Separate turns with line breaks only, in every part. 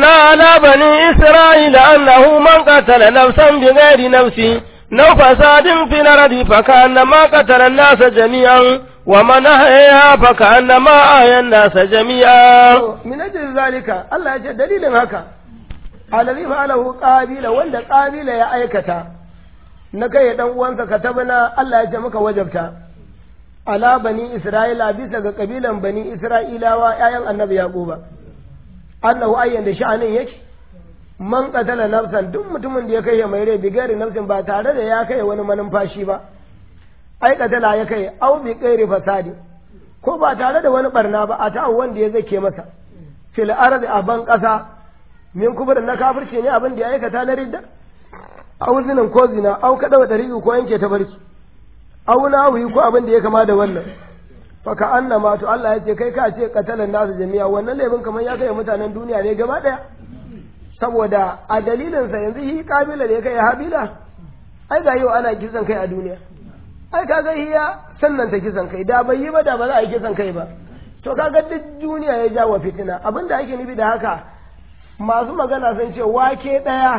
كتبنا على بني إسرائيل أنه من قتل نفسا بغير نفس أو فساد في الأرض فكأنما قتل الناس جميعا ومن أحياها فكأنما أحيا الناس جميعا
min ajin zalika Allah ya ce dalilin haka alladhi fa'alahu qabila wanda qabila ya aikata na kai dan uwansa katabna Allah ya ce muka wajabta ala bani isra'ila bisa ga kabilan bani isra'ilawa ƴaƴan annabi yaquba annahu ayyan da sha'anin yake man qatala nafsan duk mutumin da ya kai mai rai bigari nafsin ba tare da ya kai wani manumfashi ba ai qatala ya kai au bi ghairi fasadi ko ba tare da wani barna ba a ta wanda ya zake masa fil ardi a ban kasa min kubur na kafirci ne abin da ya aikata na ridda au zinin ko zina au kada wa dariqi ko yanke ta barki au nawi ko abin da ya kama da wannan fa ka annama to Allah ya ce kai ka ce qatalan nasu jami'a wannan laifin kamar ya kai mutanen duniya ne gaba daya saboda a dalilin sa yanzu shi kabila da ya kai habila ai ga yau ana kisan kai a duniya ai kaga hiya sannan ta kisan kai da bai yi ba da ba za a yi kisan kai ba to kaga duk duniya ya jawo fitina abinda ake nufi da haka masu magana sun ce wake daya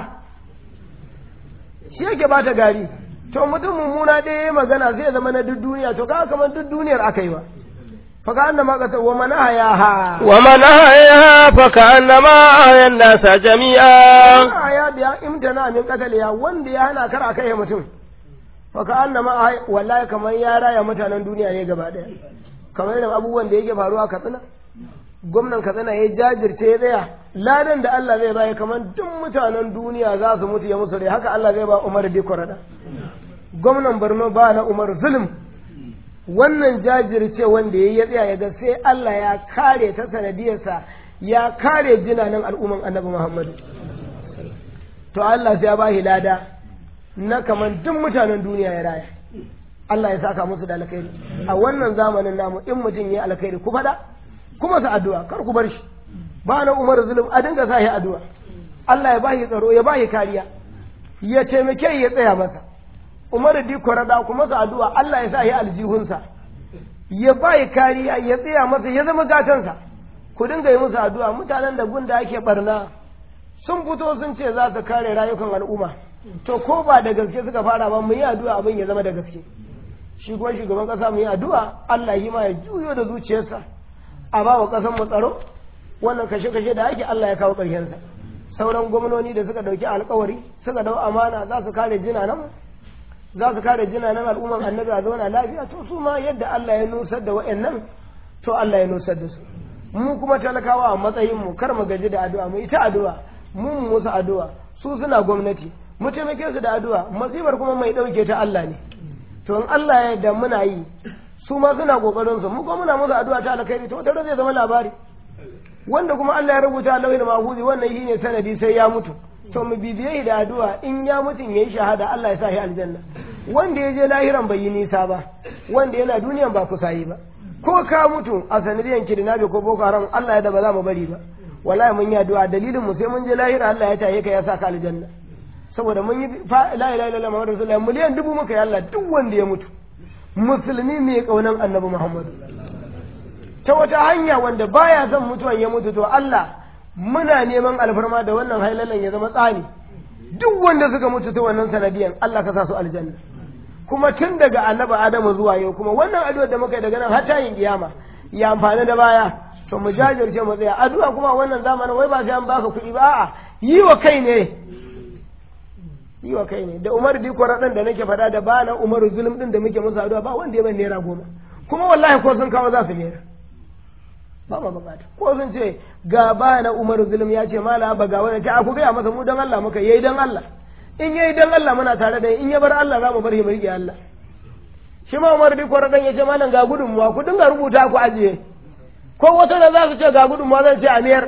shi yake bata gari to mutum mummuna ɗaya ya magana zai zama na duk duniya to kaga kamar duk duniyar aka yi ba faka an da maka wa mana haya ha
ومن أحياها فكأنما أحيا الناس جميعا
ya biya imtana min kataliya wanda ya hana kar a kai mutum faka an da ma wallahi kamar ya raya mutanen duniya ne gaba ɗaya kamar irin abubuwan da yake faruwa a katsina gwamnan katsina ya jajirce ya tsaya ladan da Allah zai baya kamar duk mutanen duniya za su mutu ya musu rai haka Allah zai ba Umar Dikorada gwamnan Borno ba na Umar zulum wannan jajirce wanda ya ya tsaya ya ga sai Allah ya kare ta sanadiyarsa ya kare jinanan al'umman Annabi Muhammadu to Allah sai ya ba lada na kamar duk mutanen duniya ya raya Allah ya saka musu da alkhairi a wannan zamanin namu in mutum ya alkhairi ku faɗa kuma sa addu'a kar ku bar shi ba na Umar zulum a dinga sa shi addu'a Allah ya bashi tsaro ya bashi kariya ya taimake ya tsaya masa Umar di korada kuma sa addu'a Allah ya sa shi aljihunsa ya bashi kariya ya tsaya masa ya zama gatansa ku dinga yi musu addu'a mutanen da gunda ake barna sun fito sun ce za su kare rayukan al'umma to ko ba da gaske suka fara ba mu yi addu'a abin ya zama da gaske shi kuma shugaban kasa mu yi addu'a Allah yi ma ya juyo da zuciyarsa a ba wa kasan mu tsaro wannan kashe-kashe da ake Allah ya kawo ƙarshensa sauran gwamnoni da suka dauki alkawari suka dau amana za su kare jinanan za su kare jinanan al'umman annabi a zauna lafiya to su ma yadda Allah ya nusar da wa'annan to Allah ya nusar da su mu kuma talakawa a matsayin mu kar mu gaji da addu'a mu ita addu'a mu mu musu addu'a su suna gwamnati mu taimake su da addu'a masibar kuma mai dauke ta Allah ne to in Allah ya yarda muna yi su ma suna kokarin su mu kuma muna musu addu'a ta alkhairi to wata zai zama labari wanda kuma Allah ya rubuta lauhi da mahuzi wannan shi ne sanadi sai ya mutu to mu bibiye da addu'a in ya mutun yayi shahada Allah ya sa shi aljanna wanda ya je lahiran bai yi nisa ba wanda yana duniyan ba kusa yi ba ko ka mutu a sanadiyan kidnabi ko boko haram Allah ya da ba za mu bari ba wallahi mun yi addu'a dalilin mu sai mun je lahira Allah ya taye ka ya sa ka aljanna saboda mun yi la ilaha illallah muhammadur rasulullah miliyan dubu muka yi Allah duk wanda ya mutu musulmi mai kaunan annabi Muhammad ta wata hanya wanda baya son mutuwan ya mutu to Allah muna neman alfarma da wannan hailalan ya zama tsani duk wanda suka mutu ta wannan sanadiyan Allah ka sa su aljanna kuma tun daga annabi Adamu zuwa yau kuma wannan addu'ar da muka yi daga nan har ta yin kiyama ya amfani da baya to mu jajirce mu tsaya addu'a kuma wannan zamanin wai ba sai an baka kuɗi ba a'a yi wa kai ne yi wa kai ne da Umar Diko raɗin da nake faɗa da ba na Umaru zulum ɗin da muke musu addu'a ba wanda ya ban naira goma kuma wallahi ko sun kawo za su naira ba ma bukata ko sun ce ga ba na Umaru zulum ya ce mala ba ga wani ta ku gaya masa mu dan Allah muka yayi dan Allah in yayi dan Allah muna tare da in ya bar Allah za mu bar shi mu rike Allah shi ma Umar Diko raɗin ya ce malam ga gudunmuwa ku dinga rubuta ku ajiye ko wata da za su ce ga gudunmuwa zan ce a miyar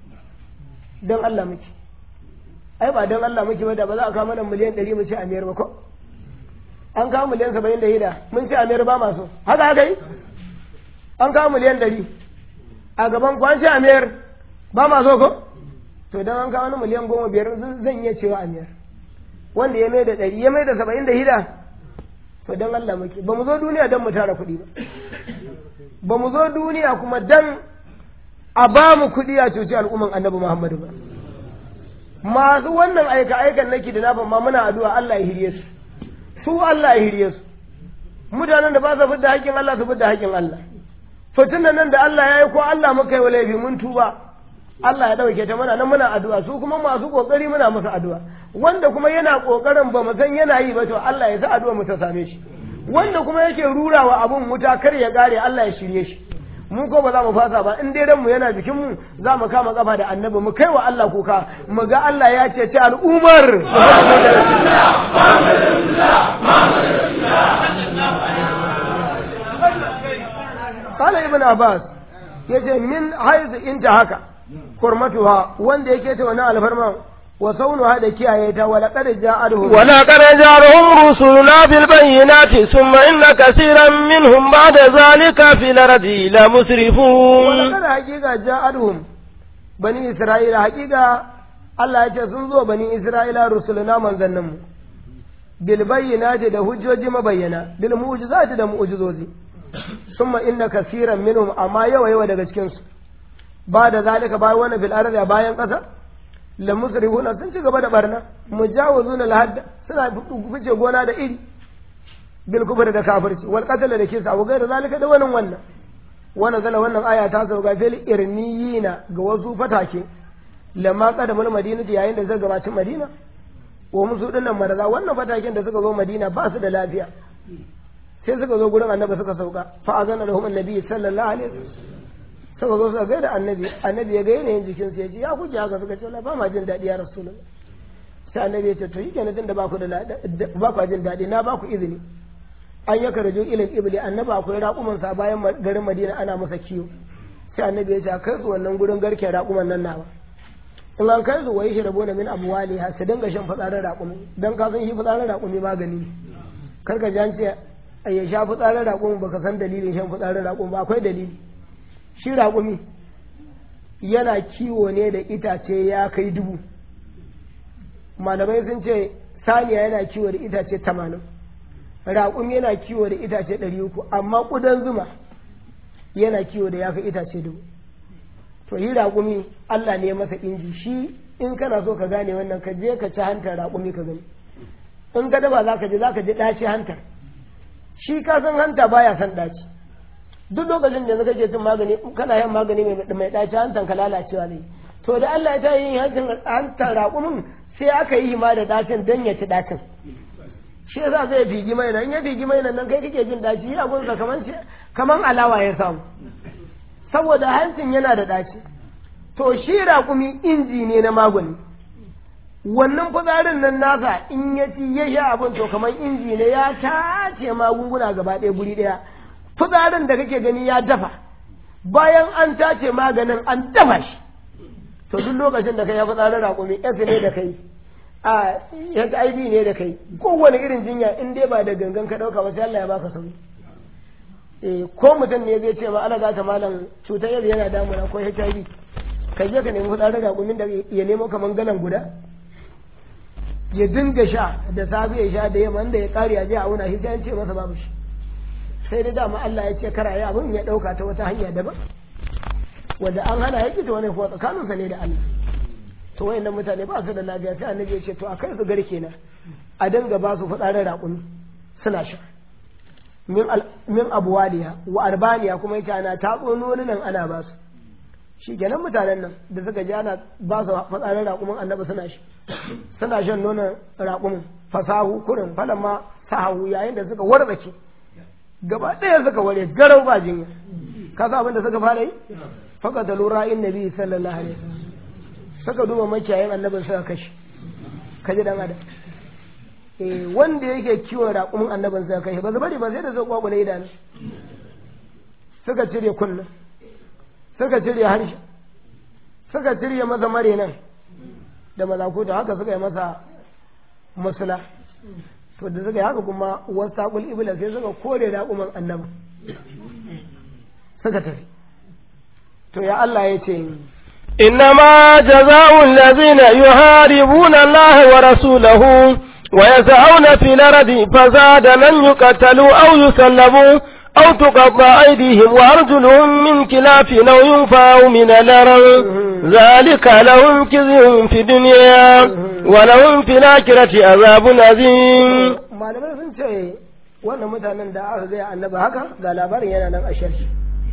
dan Allah muke ai ba don Allah muke da ba za a kawo mana miliyan ɗari mu ce a mayar ba ko an kawo miliyan saba'in da hida mun ce a mayar ba masu haka haka yi an kawo miliyan ɗari a gaban kwan ce a mayar ba masu ko to don an kawo wani miliyan goma biyar zan iya cewa a mayar wanda ya mai da ɗari ya mai da saba'in da hida to don Allah muke ba mu zo duniya don mu tara kuɗi ba ba mu zo duniya kuma don a ba mu kuɗi a cuci al'umman annabi Muhammadu ba masu wannan aika aikan nake da nafin ma muna addu'a Allah ya hirye su su Allah ya hirye su mutanen da ba su fidda haƙƙin Allah su fidda haƙƙin Allah fitinan nan da Allah ya yi ko Allah muka yi wa laifi mun tuba Allah ya ɗauke ta mana nan muna addu'a su kuma masu ƙoƙari muna musu addu'a wanda kuma yana ƙoƙarin ba mu san yana yi ba to Allah ya sa addu'a mu ta same shi wanda kuma yake rurawa abun wuta kar ya gare Allah ya shirye shi mu ko ba za mu fasa ba in dai ran mu yana jikin mu za mu kama kafa da annabi mu kai wa Allah kuka mu ga Allah ya ce ta al'umar Kala Ibn Abbas yace min haizu inta haka kurmatuha wanda yake ta wannan alfarma wa saunuha da kiyaye ta wala qad ja'aluhu
ولقد جاءهم رسلنا بالبينات ثم إن كثيرا منهم بعد ذلك في الأرض لمسرفون
ولقد حقيقة جاءتهم بني إسرائيل حقيقة Allah ya ce sun zo bani Isra'ila rusuluna manzanninmu bil bayyinati da hujjoji mabayyana bil mu'jizati da mu'jizozi summa inna kaseeran minhum amma yawa yawa daga cikin su ba da zalika bayan wannan bil ardi bayan kasa la musrifuna sun ci gaba da barna mujawizuna al hadd suna fice gona da iri bil kufri da kafirci wal qatl da kisa wa gaira zalika da wannan wannan wannan zala wannan aya ta sauka fil irniyina ga wasu fatake lamma qadamul madinati yayin da zai gabaci madina wa musu dinnan marza wannan fataken da suka zo madina ba su da lafiya sai suka zo gurin annabi suka sauka fa azana lahum annabi sallallahu alaihi wasallam suka zo suka gaida annabi annabi ya ga yanayin jikin su ya ce ya kuke haka suka ce ba ma jin daɗi ya rasulullah sai annabi ya ce to shikenan tunda ba ku da ba ku jin daɗi na ba ku izini an yaka rajo ilal ibli annabi akwai raƙuman sa bayan garin madina ana masa kiwo sai annabi ya ce kai su wannan gurin garken raƙuman nan nawa in an kai su wai shi rabo na min abuwali ha su dinga shan fitsarin raƙumi dan ka san shi fitsarin raƙumi magani kar ka jan ce ya sha fitsarin raƙumi baka san dalilin shan fitsarin raƙumi ba akwai dalili shi raƙumi yana kiwo ne da itace ya kai dubu malamai sun ce saniya yana kiwo da itace tamanin raƙumi yana kiwo da itace ɗari uku amma ƙudan zuma yana kiwo da ya kai itace dubu to yi raƙumi Allah ne masa inji shi in kana so ka gane wannan ka je ka ci hantar raƙumi ka gani in ka daba za ka je za ka je ɗaci hantar shi ka san hanta baya son ɗaci duk lokacin da kake cin magani kana yin magani mai ɗaci hantar ka lalacewa ne to da Allah ya ta yi hantar raƙumin sai aka yi ma da ɗacin don ya ci ɗacin shi yasa zai figi mai nan ya figi mai nan kai kake jin ɗaci ya gunsa kaman kaman alawa ya samu saboda hancin yana da ɗaci to shi raƙumi inji ne na magani wannan fitsarin nan nasa in ya ci ya sha abin to kamar inji ne ya tace magunguna gaba ɗaya guri ɗaya fitsarin da kake gani ya dafa bayan an tace maganin an dafa shi to duk lokacin da kai ya fitsarin raƙumi S ne da kai a HIV ne da kai kowane irin jinya in dai ba da gangan ka ɗauka ba sai Allah ya baka sauki ko mutum ne zai ce ma ana gata malam cutar yadda yana damuna ko HIV ka je ka nemi fitsarin raƙumin da ya nemo kaman galan guda ya dinga sha da safe ya sha da yamma da ya ƙari a je a wuna shi an ce masa babu shi sai da dama Allah ya ce kara ya abin ya ɗauka ta wata hanya daban wanda an hana ya ta wani kuwa tsakaninsa ne da Allah to wayannan mutane ba su da lafiya sai annabi ya ce to a kai su garke na a dinga ba su fitsarin raƙumi suna sha min abuwaliya wa arbaniya kuma yake ana tatso nonunan ana ba su shi kenan mutanen nan da suka ji ana ba su fatsarin raƙumin annabi suna shi suna shan nonon raƙumin fasahu kurin falan ma sahahu yayin da suka wartsake gaba ɗaya suka ware garau ba jinya ka sa abin da suka fara yi faka da lura in nabi sallallahu alaihi wasallam suka duba makiyayin annabin suka kashe kaji dan adam wanda yake kiwon raƙumin annabin sa kai ba bari ba sai da zai kwakule idanu suka cire kunna suka cire harshe suka cire masa mare nan da mazakuta haka suka yi masa musula to da suka yi haka kuma wasu saƙul ibila sai suka kore raƙumin annabin suka tafi to ya Allah ya ce
إنما جزاء الذين يحاربون الله ورسوله ويسعون في الأرض فزاد من يقتلوا أو يسلبوا أو تقطع أيديهم وأرجلهم من كلاف أو ينفعوا من الأرض ذلك لهم كذب في الدنيا ولهم في الآخرة عذاب عظيم
malamai sun ce wannan mutanen da aka gaya annabi haka ga labarin yana nan a sharhi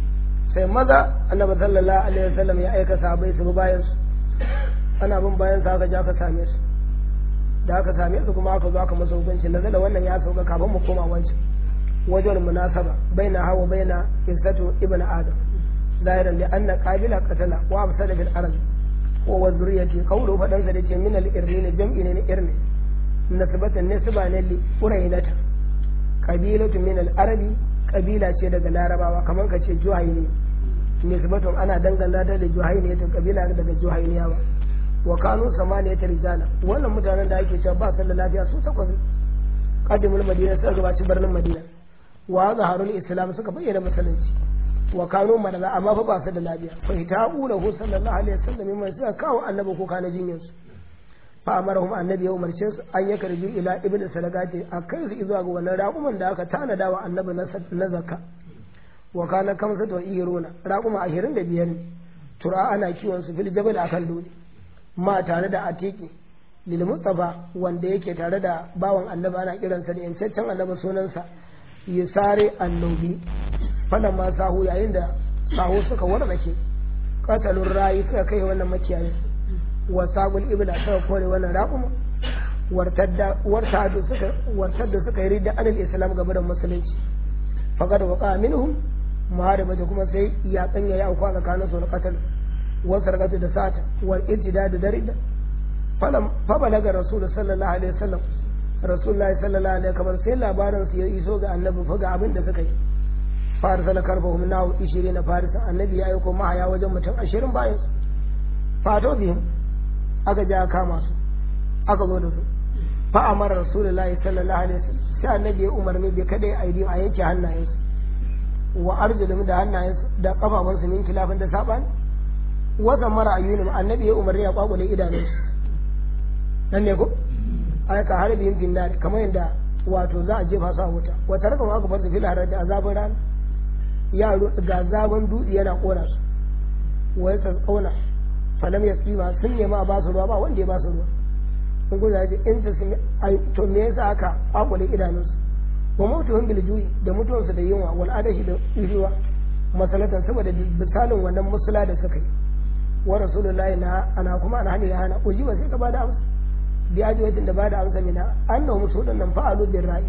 sai maza annabi sallallahu alaihi wasallam ya aika sahabbai su bi bayan su ana bin bayan su aka je aka same su da aka same su kuma aka zo aka masa hukunci na zala wannan ya sauka kafin mu koma wancan wajen munasaba baina hawa baina izzatu ibn adam zahiran li anna qabila qatala wa afsada bil ardi wa wa zuriyati qawlu fadan sa dace min al irni jam'i ne na irni nasbatan nisba ne li urainata qabilatu min al arabi qabila ce daga larabawa kaman ka ce juhayni nisbatun ana dangana ta da juhayni ta qabila daga juhayniyawa wa kanu samaniyata rijala wannan mutanen da ake cewa ba su da lafiya su takwas qadimul madina suka gabaci birnin madina wa zaharul islam suka bayyana musulunci wa kanu marala amma fa ba su da lafiya fa hita'u lahu sallallahu alaihi wasallam mimman suka kawo annabi ko kana jinyar su fa amarahum annabi ya umarce su an yaka riju ila ibnu salagati a kai su zuwa ga wannan raƙuman da aka tanada wa annabi na zakka wa kana kamsa to iruna raƙuma 25 ne tura ana kiwon su fil jabal akan dole ma tare da atiki lil mustafa wanda yake tare da bawan annabi ana kiransa da yancaccen annabi sunansa yusare annobi fadan ma sahu yayin da sahu suka warrake katalun rayi suka kai wannan makiyayi wa sagul ibla suka kore wannan raƙuma wartadda wartadu suka wartadda suka yi ridda anil islam gaba da musulunci faqad waqa minhum muharibata kuma sai ya kanya ya auka tsakanin su qatal wa sarqatu da sata wal irtidadu da ridda falam fa balaga rasul sallallahu alaihi wasallam rasulullahi sallallahu alaihi kamar sai labarin su ya iso ga annabi fa ga abin da suka yi farisa na karfahum na ishiri na farisa annabi ya aiko mahaya wajen mutum ashirin bayan su fato bihim aka ja kama su aka zo da su fa amara rasulullahi sallallahu alaihi wasallam sai annabi ya umarni bai kada ya aidi a yanke hannayen su wa arjulum da hannayen su da kafafun su min kilafin da saban wa zamara ayyunum annabi ya umarni ya kwakule idanun su nan ne ko aka harbi yin finnari kamar yadda wato za a jefa sa wuta wata raka aka bar su fil harar da azabin rana ya ga zaben dutse yana kona su wai sa tsauna falam ya tsima sun nema a basu ruwa ba wanda ya basu ruwa sun gudu ji in su sun to me yasa aka kwakule idanunsu wa mutuhun bil juyi da mutuwansu da yunwa wal adashi da iriwa masalatan saboda misalin wannan musula da suka yi wa rasulullahi na ana kuma ana hani ya hana ujiba sai ka bada amsa bi ajiwatin da bada amsa mina annahu musudan nan fa'alu bir ra'i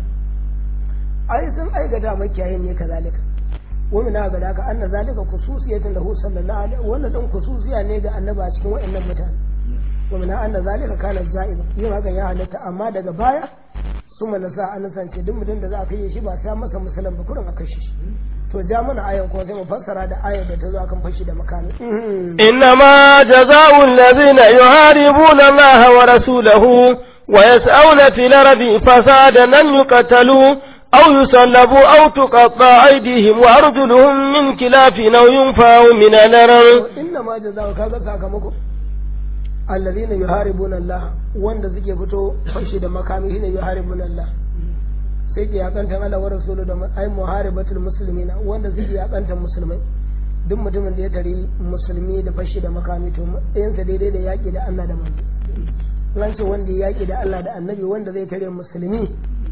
ai sun aikata makiyayin ne kazalika wani na ga daga anna zalika khususiyatan lahu sallallahu alaihi wannan dan khususiya ne ga annabi a cikin wayannan mutane wani na anna zalika kana za'iba yin hakan ya halatta amma daga baya su mana sa an sance duk mutum da za a kai shi ba sai masa musulun ba kurin a kashe shi to ja mana ayan kuma sai mu fassara da ayar da ta zo akan fashi da makami
إنما جزاء الذين يحاربون الله ورسوله ويسعون في الأرض فسادا أن يقتلوا أو يصلبوا أو تقطع أيديهم وأرجلهم من كلاف أو ينفعوا من الأرض
إنما جزاء كذا ساكمكم الذين يحاربون الله wanda suke fito fashi da makami shine yuharibun Allah sai ke yakantan Allah wa rasulu da ai muharibatul muslimina wanda suke yakantan musulmai duk mutumin da ya tare musulmi da fashi da makami to yansa daidai da yaki da Allah da manzo nan ce wanda ya yaki da Allah da annabi wanda zai tare musulmi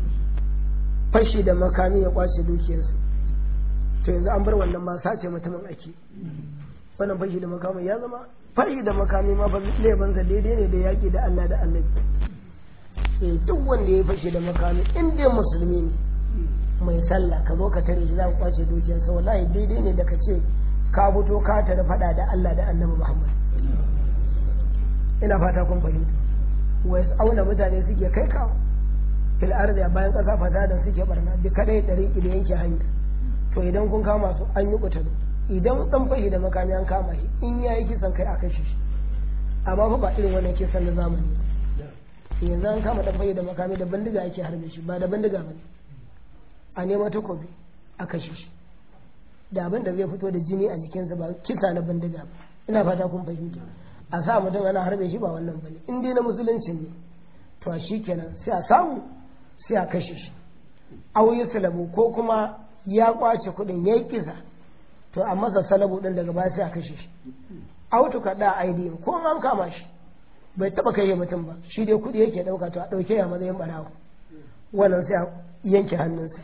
fashi da makami ya kwace dukiyarsa to yanzu an bar wannan ma sace mutumin ake wannan fashi da makami ya zama fashi da makami ma fa laifinsa daidai ne da yaƙi da Allah da annabi eh duk wanda ya fashi da makami in dai musulmi ne mai sallah ka zo ka tare shi za ka kwace dukiyarsa wallahi daidai ne da ka ce ka fito ka tare faɗa da Allah da annabi Muhammad ina fata kun fahimta wai auna mutane suke kai kawo fil ardi a bayan ƙasa fasadan suke barna bi kadai ɗari da yanke hanya to idan kun kama su an yi kutalu idan dan fashi da makami an kama shi in ya yi kisan kai a kashe shi amma fa ba irin wannan kisan na zamani yanzu an kama dan fashi da makami da bindiga ake harbe shi ba da bindiga ba a nema takobi a kashe shi da abin da zai fito da jini a jikinsa ba kisa na bindiga ba ina fata kun fahimta a sa mutum ana harbe shi ba wannan bane in dai na musulunci ne to shi kenan sai a samu sai a kashe shi auyi salabu ko kuma ya kwace kuɗin ya yi kisa to a masa salabu ɗin daga baya sai a kashe shi autu kaɗa aidi ko an kama shi bai taɓa kai mutum ba shi dai kuɗi yake ɗauka to a ɗauke ya matsayin ɓarawo wannan sai a yanke hannunsa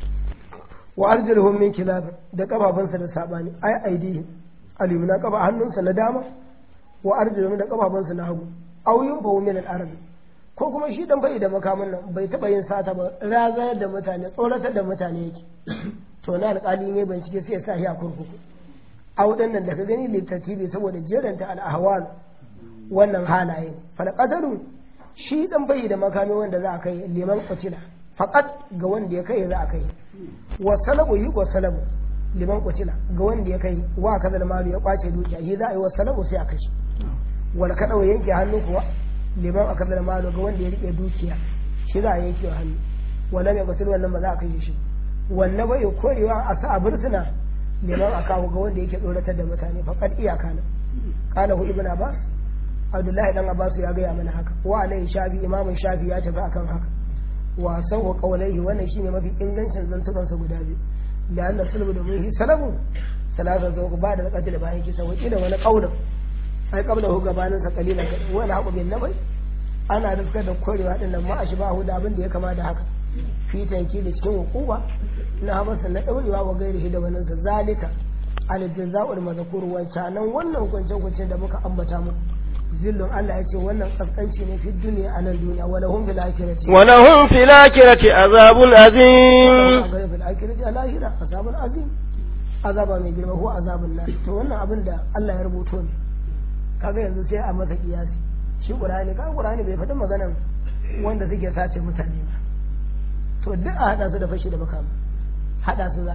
wa arjuluhum min kilab da kafafunsa da sabani ai aidihim alimuna kafa hannunsa na dama wa arjuluhum da kafafunsa na hagu aw yunfahu min al-arab ko kuma shi dan bai da makamin nan bai taba yin sata ba razayar da mutane tsoratar da mutane yake to na alƙali ne bincike sai ya sa shi a kurkuku aw dan nan da ka gani littattafai saboda jeranta al-ahwal wannan halaye fal qadaru shi dan bai da makami wanda za a kai liman qutila faqat ga wanda ya kai za a kai wa salabu yi wa salabu liman qutila ga wanda ya kai wa kaza malu ya kwace dukiya shi za a yi wa salabu sai a kashe wal kadawa yanke hannu kuwa liman akaza malu ga wanda ya rike dukiya shi za a yanke wa hannu wannan ya qutil wannan ba za a kashe shi wannan bai korewa a sa bursuna liman akawo ga wanda yake tsoratar da mutane faqat iyaka nan qala hu ibn abbas abdullahi dan abbas ya gaya mana haka wa alai shafi imamun shafi ya tafi akan haka wa sauwa qawlaihi wannan shine mafi ingancin zantukan sa guda biyu da anna sulhu da muhi salamu salasa zo ba da qatl bayan kisa wa kila wani qawlan ai qabla hu gabanin sa kalilan wani haƙu bin nabai ana riskar da korewa din nan ma a shibahu da abin da ya kama da haka fi tanki da cikin hukuma na habasa na daurewa wa gairi da wannan sa zalika al jazaa'ul madhkur wancan nan wannan hukunce da muka ambata muku zillun Allah ya ce wannan kaskanci ne fi duniya a nan duniya wala hum fil akhirati
wa lahum fil akhirati azabun azim
wa fil akhirati a lahira azabun azim azaba mai girma ko azabun nar to wannan abin da Allah ya rubuto ne kaga yanzu sai a masa kiyasi shi qur'ani kaga qur'ani bai faɗi maganan wanda suke sace mutane ba to duk a hada su da fashi da makam hada su za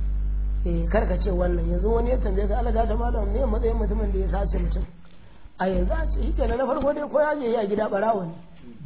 eh karka ce wannan yanzu wani ya tambaye ka Allah ga ta malam ne matsayin mutumin da ya sace mutum a yanzu a ce shi na farko dai ko ya je ya gida barawo ne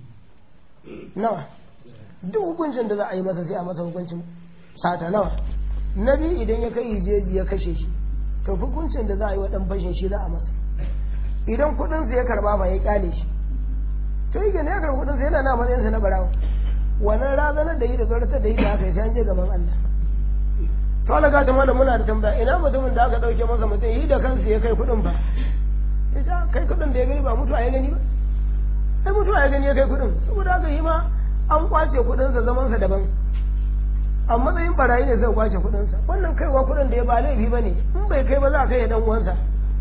nawa duk hukuncin da za a yi masa sai a masa hukuncin sata nawa na biyu idan ya kai jeji ya kashe shi to hukuncin da za a yi wa dan fashin shi za a masa idan kudin sa ya karba ba ya kyale shi to yake ne ya karba kudin sa yana na matsayin sa na barawo wannan razanar da yi da tsoratar da yi da aka yi sai an je gaban Allah to Allah ga ta mana muna da tambaya ina mutumin da aka dauke masa mutum yi da kansa ya kai kudin ba ya kai kudin da ya gani ba mutuwa ya gani ba sai mutuwa ya gani ya kai kudin saboda haka yi ma an kwace kudinsa zamansa daban a matsayin barayi ne zai kwace kudinsa wannan kaiwa kudin da ya ba laifi ba ne in bai kai ba za a kai ya dan uwansa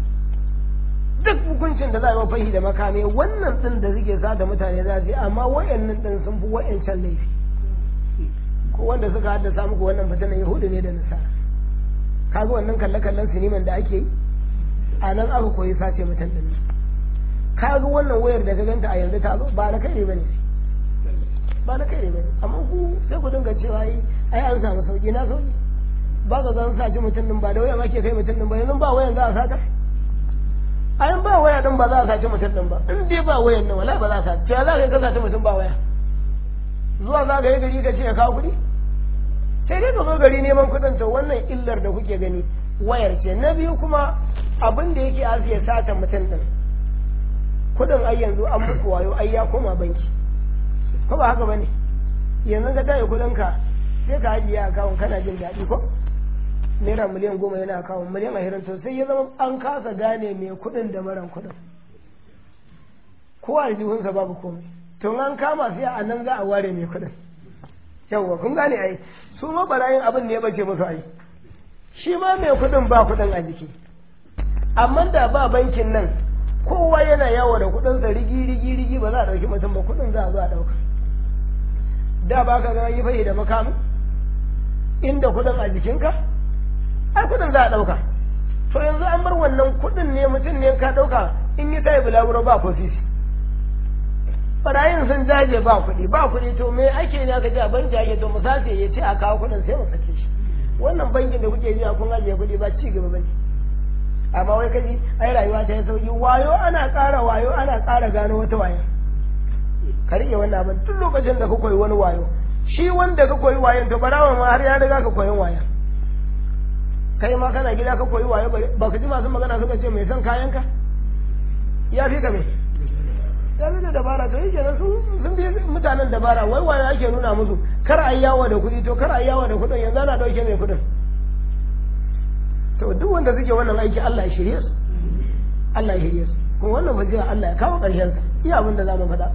duk hukuncin da za a yi wa fahi da makame wannan din da suke sa da mutane za su yi amma wayannan din sun fi wayancan laifi ko wanda suka haddasa muku wannan fitinan yahudu ne da nasara kaga wannan kalle-kallen siniman da ake yi a nan aka koyi sace mutum din ka ga wannan wayar da ka ganta a yanzu ta zo ba na kai ne bane ba na kai ne bane amma ku sai ku dinga cewa ai ai an samu sauki na sauki ba ka zan sace mutum din ba da waya ma ke kai mutum din ba yanzu ba wayan za a sata ai ba waya din ba za a sace mutum din ba in dai ba wayan nan wala ba za a sace ya za ka ka sace mutum ba waya zuwa za ka yi gari ka ce ya kawo kuɗi sai dai ka zo gari neman kuɗin to wannan illar da kuke gani wayar ce na biyu kuma abin da yake asiya sata mutum din kudin ai yanzu an muku wayo ai ya koma banki ko ba haka bane yanzu ka tayi kudin ka sai ka ajiye akawun kana jin daɗi ko naira miliyan goma yana akawun miliyan ashirin to sai ya zama an kasa gane mai kudin da maran kudin ko a jihunsa babu komai to an kama sai a nan za a ware mai kudin yawwa kun gane ai su ma barayin abin ne ya bace musu ai shi ma mai kudin ba kudin a jiki amma da ba bankin nan kowa yana yawo da kudin sa rigi rigi rigi ba za a dauki mutum ba kudin za a zo a dauka da ba ka ga yi fahi da makamu inda kudin a jikinka ai kudin za a dauka to yanzu an bar wannan kudin ne mutum ne ka dauka in yi kai bulaguro ba ko sisi barayin sun jaje ba kuɗi ba kuɗi to me ake ne aka ce a banki ake to misali ya ce a kawo kuɗin sai mu sake shi wannan bankin da kuke biya kun ajiye kuɗi ba ci gaba bane amma wai kaji ai rayuwa ta yi sauki wayo ana ƙara wayo ana ƙara gano wata waya ka rike wannan abin duk lokacin da ka koyi wani wayo shi wanda ka koyi wayon to barawan ma har ya riga ka koyi wayan kai ma kana gida ka koyi wayo ba ka ji masu magana suka ce mai son kayanka ya fi ka me ya fi da dabara to yi kenan sun fi mutanen dabara wai wayo ake nuna musu kar a yi yawo da kuɗi to kar a yi yawo da kuɗin yanzu ana ɗauke mai kuɗin to duk wanda suke wannan aiki Allah ya shirye su Allah ya shirye su kuma wannan ba Allah ya kawo ƙarshen sa iya abin da zamu faɗa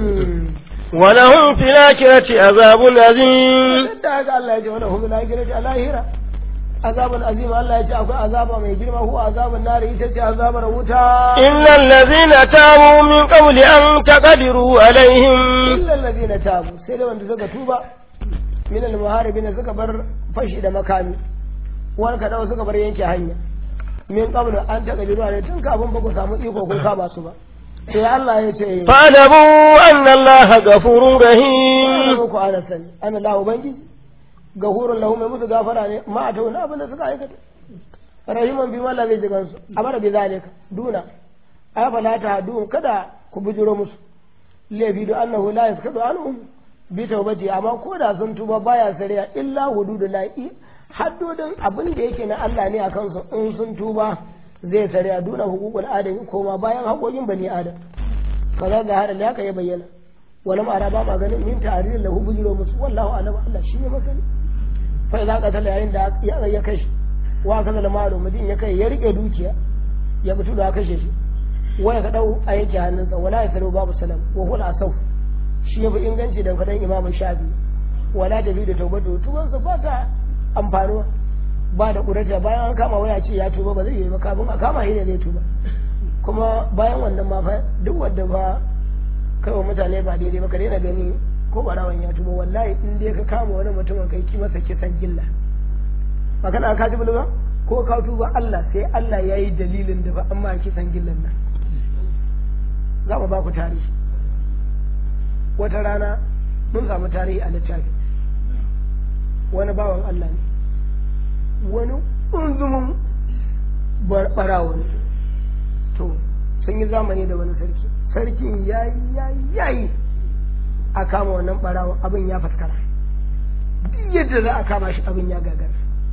ولهم في الآخرة عذاب عظيم
duk da haka Allah ya ce wala hum la yakirati a lahira azabun azim Allah ya ce akwai azaba mai girma ko azabun nari ita ce azabar wuta
إلا الذين تابوا من قبل أن تقدروا عليهم
illa allazina tabu sai da wanda suka tuba min al muharibin suka bar fashi da makami wani ka dawo suka bar yanke hanya min qablu an taqdiru alai tun kafin ba ku samu iko kun kama su ba sai Allah ya ce
فاعلموا أن الله غفور رحيم
ku ana sani ana lahu bangi gahurun lahu mai musu gafara ne ma a tauna abin da suka aikata rahiman bi malla zai jigan su amara bi zalika duna ay fa la tahdun kada ku bujuro musu laifi da annahu la yaskadu anhum bi tawbati amma ko da sun tuba baya sariya illa hududullahi haddodin abin da yake na Allah ne akan su in sun tuba zai sariya duna hukukul adami koma bayan haƙoƙin bani adam kaza ga hada da haka ya bayyana wani ma'ana ba ma ganin min tarihin lahu bujiro musu wallahu alam Allah shi ne masani fa idza qatala yayin da ya ya kashi wa kaza da malu mudin ya kai ya rike dukiya ya mutu da kashe shi waya ka dau a yanke hannunsa wala ya salo babu salam wa huwa asaf shi ya fi inganci da fadan imam shafi wala da bi da tawbatu tuban sa ba ta amfanuwa ba da kuraja bayan an kama waya ce ya tuba ba zai yi ba kafin a kama shi ne zai tuba kuma bayan wannan ma fa duk wanda ba kawai mutane ba daidai ba ka daina gani ko barawan ya tuba wallahi in dai ka kama wani mutumin kai ki masa kisan gilla ba kana ka tuba ba ko ka tuba Allah sai Allah ya yi dalilin da ba an ma kisan gillan nan za mu ba ku tarihi wata rana mun samu tarihi a littafi wani bawan Allah ne wani unzumin barawo ne to sun yi zamani da wani sarki sarkin ya yi ya yi a kama wannan barawon abin ya faskara duk yadda za a kama shi abin ya gagara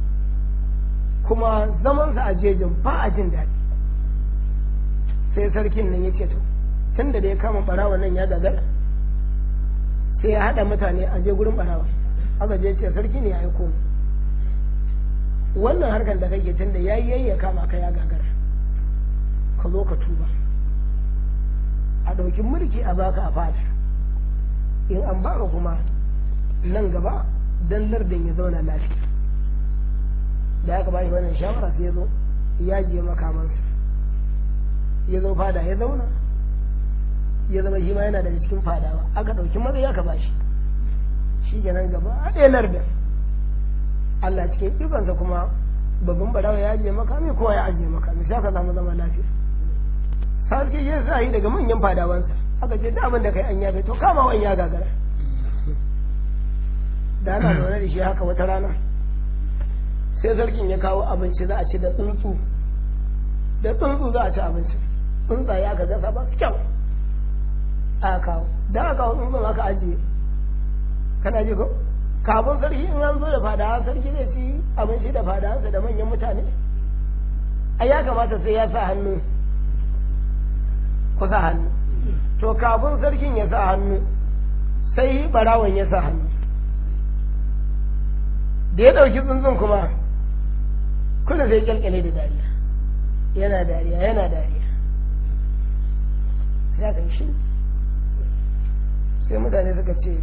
kuma zamansa a jejin ba a jin daɗi sai sarkin nan ya ce to tun da ya kama barawon nan ya gagara sai ya haɗa mutane a je gurin barawon aka je ce sarki ne ya aiko mu wannan harkar da kake tun da ya yi ya kama ka ya gagara ka zo ka tuba a ɗauki mulki a baka a fada in an baka kuma nan gaba don lardin ya zauna lafiya da aka bashi wannan shawara sai ya zo ya je makamansa ya zo fada ya zauna ya zama shi ma yana daga cikin fadawa aka ɗauki maza ya ka bashi shi kenan gaba a ɗaya lardin Allah cikin ikonsa kuma babban barawa ya ajiye makami kowa ya ajiye makami sai aka samu zama lafiya sarki ya sa yi daga manyan fadawansa aka ce da abin da kai an yafe to kama wani ya gagara da ana zaune da shi haka wata rana sai sarkin ya kawo abinci za a ci da tsuntsu da tsuntsu za a ci abinci tsuntsaye aka gasa ba su kyau aka kawo da aka kawo tsuntsun aka ajiye kana ji ko kafin sarki in an zo da fadawa sarki zai ci abinci da fadawansa da manyan mutane ai ya kamata sai ya sa hannu ku sa hannu to kafin sarkin ya sa hannu sai barawon ya sa hannu da ya ɗauki tsuntsun kuma kuna sai kyalkyale da dariya yana dariya yana dariya ya kan shi sai mutane suka ce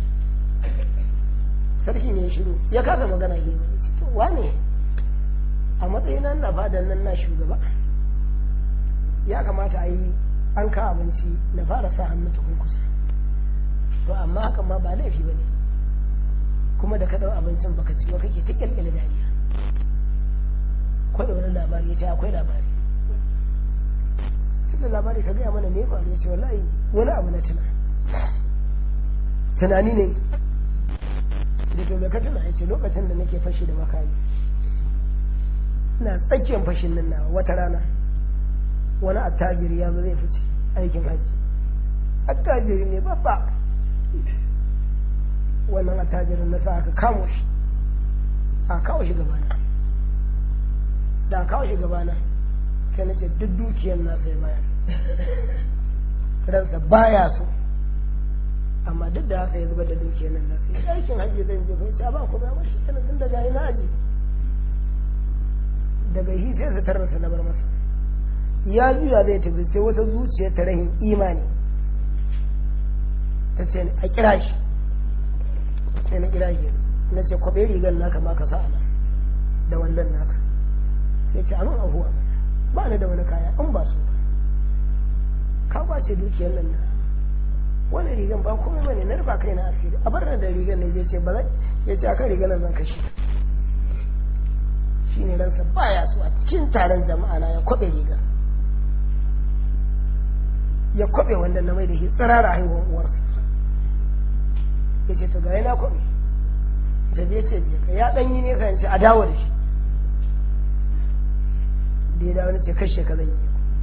sarki ne shiru ya kasa magana ke wane a matsayin nan na fadan nan na shugaba ya kamata a yi an ka abinci na fara sa hannu tukun kusa to amma hakan ma ba laifi ba ne kuma da ka dau abincin baka ci ba kake ta kyalkyale dariya akwai wani labari ya ce akwai labari sai labari ka gaya mana me faru ya ce wallahi wani abu na tuna tunani ne da to me ka tuna ya ce lokacin da nake fashi da makami ina tsakiyar fashin nan na wata rana wani attajiri ya zo zai fice aikin haji attajiri ne babba wannan attajirin na sa aka kamo shi a kawo shi gabana da a kawo shi gabana sai na ce duk dukiyar na sai bayan ransa baya so amma duk da haka ya zubar da dukiyar nan na sai aikin haji zan je kai ta ba ku ba shi kana tun daga ina aji daga hi sai su tarrasa na bar masa ya juya zai tafi sai wata zuciya ta rahin imani ta ce a kira shi sai na kira shi na ce kwabe rigar naka ma ka sa a da wannan naka sai ce amin abuwa ba ni da wani kaya an ba su ka kwace dukiyar nan na wani rigan ba komai bane na rufa kai na asiri a bar da rigan ne ya ce ba zai ya ce akan rigan nan zan kashe shi ne ransa baya so a cikin taron jama'a na ya kwabe rigar ya kwabe wanda na mai da shi tsirara haihuwar uwarsa ya ce to ga yana kwabe da je ce je ya dan yi nesa ya ce a dawo da shi da ya dawo na ce kashe ka zai yi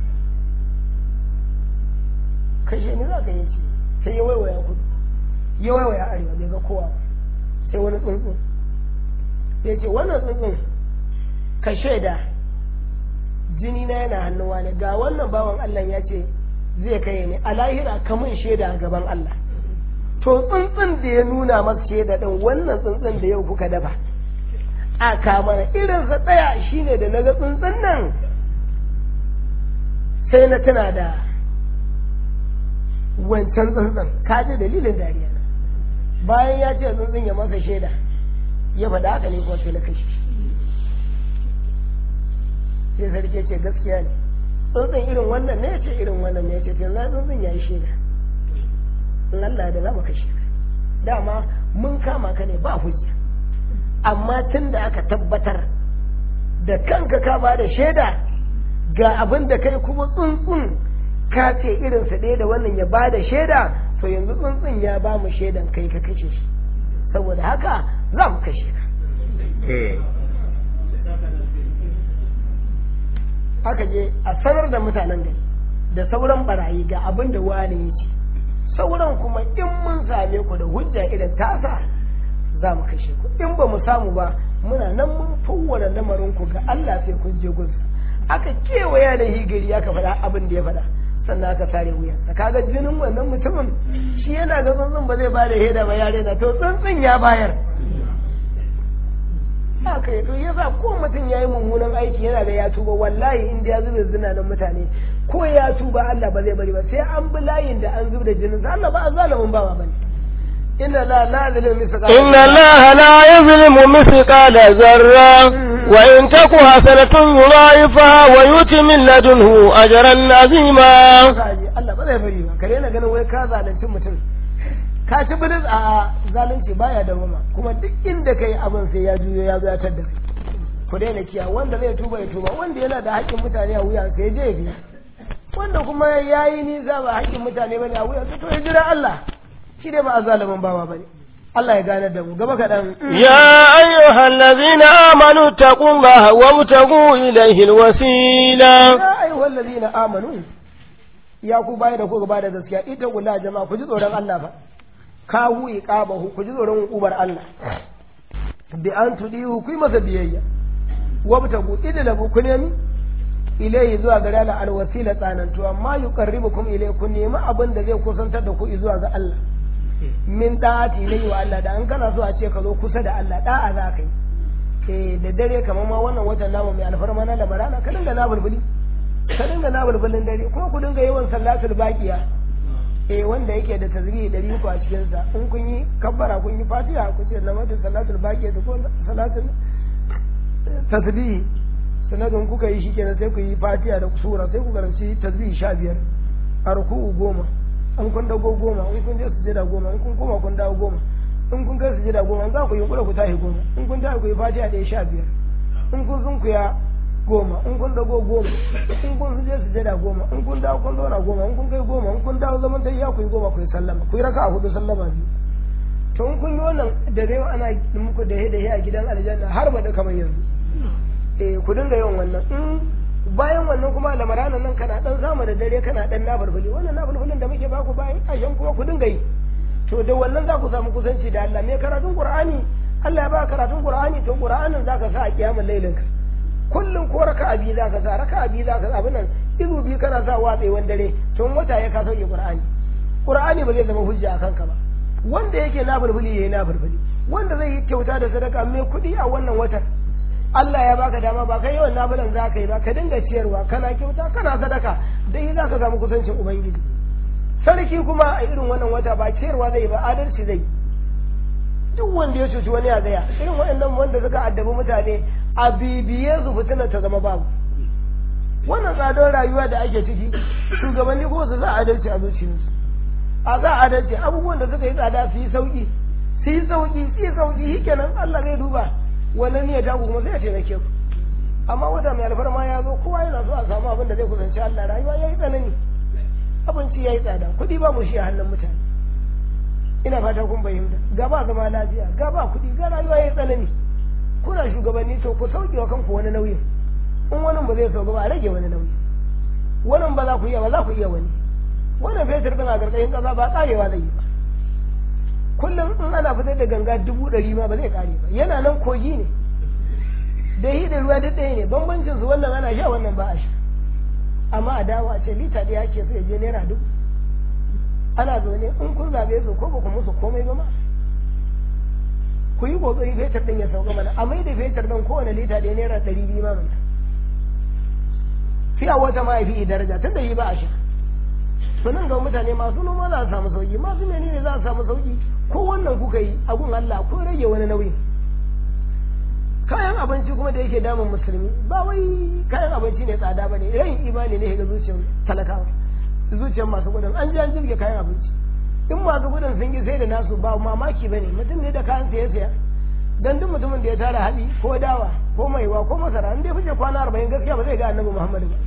kashe ni za ka yi ce sai ya waiwaya kudu ya waiwaya arewa bai ga kowa sai wani tsuntsun ya ce wannan tsuntsun ka shaida jini na yana hannuwa ne ga wannan bawan Allah ya ce zai kai ne a lahira kamun shaida a gaban Allah to tsuntsun da ya nuna masa shaida din wannan tsuntsun da yau kuka dafa a kamar irin sa tsaya shine da naga tsuntsun nan sai na tuna da wancan tsuntsun ka ji dalilin dariya na bayan ya ce tsuntsun ya masa shaida ya faɗa haka ne kuma sai na kashe sai sarki ce gaskiya ne tsuntsun irin wannan ne ce irin wannan ne ce tun tsuntsun ya yi shaida in Allah da za mu kashe ka dama mun kama ka ne ba hujja amma tun da aka tabbatar da kanka ka ba da shaida ga abin da kai kuma tsuntsun ka ce irinsa ɗaya da wannan ya ba da shaida to yanzu tsuntsun ya ba mu shaidan kai ka kashe shi saboda haka za mu kashe ka aka je a sanar da mutanen gari da sauran barayi ga abin da wani ya ce sauran kuma in mun same ku da hujja irin tasa za mu kashe ku in ba mu samu ba muna nan mun fawwara lamarin ku ga Allah sai kun je gunsa aka kewaya da higiri aka faɗa abin da ya faɗa sannan aka sare wuya da kaga jinin wannan mutumin shi yana ga tsuntsun ba zai ba da heda ba yare na to tsuntsun ya bayar haka ya to yasa ko mutum ya yi mummunan aiki yana da ya tuba wallahi in ya zuba zina nan mutane ko ya tuba Allah ba zai bari ba sai an bi layin da an zuba da jinin Allah ba a zalimin bawa bane inna la la yuzlimu mithqala
إن الله لا يظلم مثقال ذرة وإن تك حسنة يضاعفها ويؤت من لدنه أجرا عظيما
kaji Allah ba zai bari ba kare na ganin wai ka zalunci mutum ka ci bilis a zalunci baya da roma kuma duk inda kai abin sai ya juyo ya zatar da kai ku daina kiya wanda zai tuba ya tuba wanda yana da haƙƙin mutane a wuya sai je ya biya wanda kuma ya yi nisa ba haƙƙin mutane bane a wuya to ya jira Allah shi dai ba a zalimin bawa bane Allah ya gane da mu gaba kaɗan
يا أيها الذين آمنوا اتقوا الله وابتغوا إليه الوسيلة
ya ayyuhal ladina amanu ya ku baya da ku gaba da gaskiya ita kula jama'a ku ji tsoron Allah fa kawu iqabahu ku ji tsoron ubar Allah bi an tudihu ku yi masa biyayya wabtagu idlabu ku nemi ilayhi zuwa ga rana alwasila tsanantu amma yuqarribukum ilayhi ku nemi abin da zai kusantar da ku zuwa ga Allah min da'ati ilayhi wa Allah da an kana so a ce ka zo kusa da Allah da'a za ka yi eh da dare kamar ma wannan watan namu mai alfarma na lamarana ka dinga na bulbuli ka dinga na bulbulin dare kuma ku dinga yawan sallatul baqiya eh wanda yake da tazbihi dari uku a cikin sa in kun yi kabbara kun yi fatiha ku ce na mata salatul baqiya da ko salatul tasbihi sanadin kuka yi shikenan sai ku yi fatiha da sura sai ku karanci tasbihi sha biyar a ruku'u goma in kun dago goma in kun je sujada goma in kun koma kun dawo goma in kun kai sujada goma za ku yi kula ku tashi goma in kun tashi ku yi fatiha da sha biyar in kun sun kuya goma in kun dago goma in kun suje sujada goma in kun dawo kun zauna goma in kun kai goma in kun dawo zaman tayya ku yi goma ku yi sallama ku yi raka'a hudu sallama biyu to in kun yi wannan da dai ana muku da da a gidan aljanna har ba da kamar yanzu eh ku dinga yawan wannan in bayan wannan kuma lamarana nan kana dan samu da dare kana dan nafulfuli wannan nafulfulin da muke baku bayan ashen kuma ku dinga yi to da wannan za ku samu kusanci da Allah me karatun Qur'ani Allah ya ba karatun Qur'ani to Qur'anin zaka sa a kiyamul lailin ka kullum ko raka'a biyu zaka sa raka'a biyu zaka sa abin nan izu biyu kana sa watsewan dare to wata ya ka sauke Qur'ani Qur'ani ba zai zama hujja a kanka ba wanda yake nafulfuli yayi nafulfuli wanda zai yi kyauta da sadaka mai kuɗi a wannan watan Allah ya baka dama ba kai yawan nafilan za ka yi ba ka dinga ciyarwa kana kyauta kana sadaka dai za ka samu kusancin ubangiji sarki kuma a irin wannan wata ba ciyarwa zai ba adalci zai duk wanda ya cuci wani ya tsaya irin waɗannan wanda suka addabi mutane a bibiye su fitina ta zama babu wannan tsadar rayuwa da ake ciki shugabanni kuma su za adalci a zuciyarsu a za adalci abubuwan da suka yi tsada su yi sauki su yi sauki su yi sauki shi kenan Allah zai duba wannan ne ya taku kuma sai ya taimake ku amma wata mai alfarma ya zo kowa yana so a samu abin da zai kusanci Allah rayuwa ya yi tsanani abinci ya yi tsada kuɗi ba mu shi a hannun mutane ina fata kun fahimta ga ba zama lafiya ga ba kuɗi ga rayuwa ya yi tsanani kuna shugabanni to ku sauke wa kanku wani nauyin in wani ba zai sauka ba a rage wani nauyi wannan ba za ku iya ba za ku iya wani wannan fetur ɗin a ƙarƙashin ƙasa ba ƙarewa zai yi ba kullum in ana fitar da ganga dubu ɗari ma ba zai ƙare ba yana nan kogi ne da hi da ruwa duk ɗaya ne bambancin su wannan ana sha wannan ba a sha amma a dawo a ce lita ɗaya ke so ya je naira dubu ana zaune in kun zaɓe su ko ba ku musu komai ba ma ku yi ƙoƙari fetur ɗin ya sauka mana a mai da fetur ɗin kowane lita ɗaya naira ɗari biyu ma mana fiya wata ma ya fi daraja tun da yi ba a sha sunan ga mutane masu noma za a samu sauki masu menene za a samu sauki ko wannan kuka yi abun Allah ko rage wani nauyi kayan abinci kuma da yake damun musulmi ba wai kayan abinci ne tsada ba ne rayin imani ne ga zuciyar talakawa zuciyar masu gudun an ji an jirge kayan abinci in masu gudun sun yi sai da nasu ba mamaki ba ne mutum ne da kayan siya siya dan duk mutumin da ya tara haɗi ko dawa ko maiwa ko masara in dai fice kwana arba'in gaskiya ba zai ga annabi muhammadu ba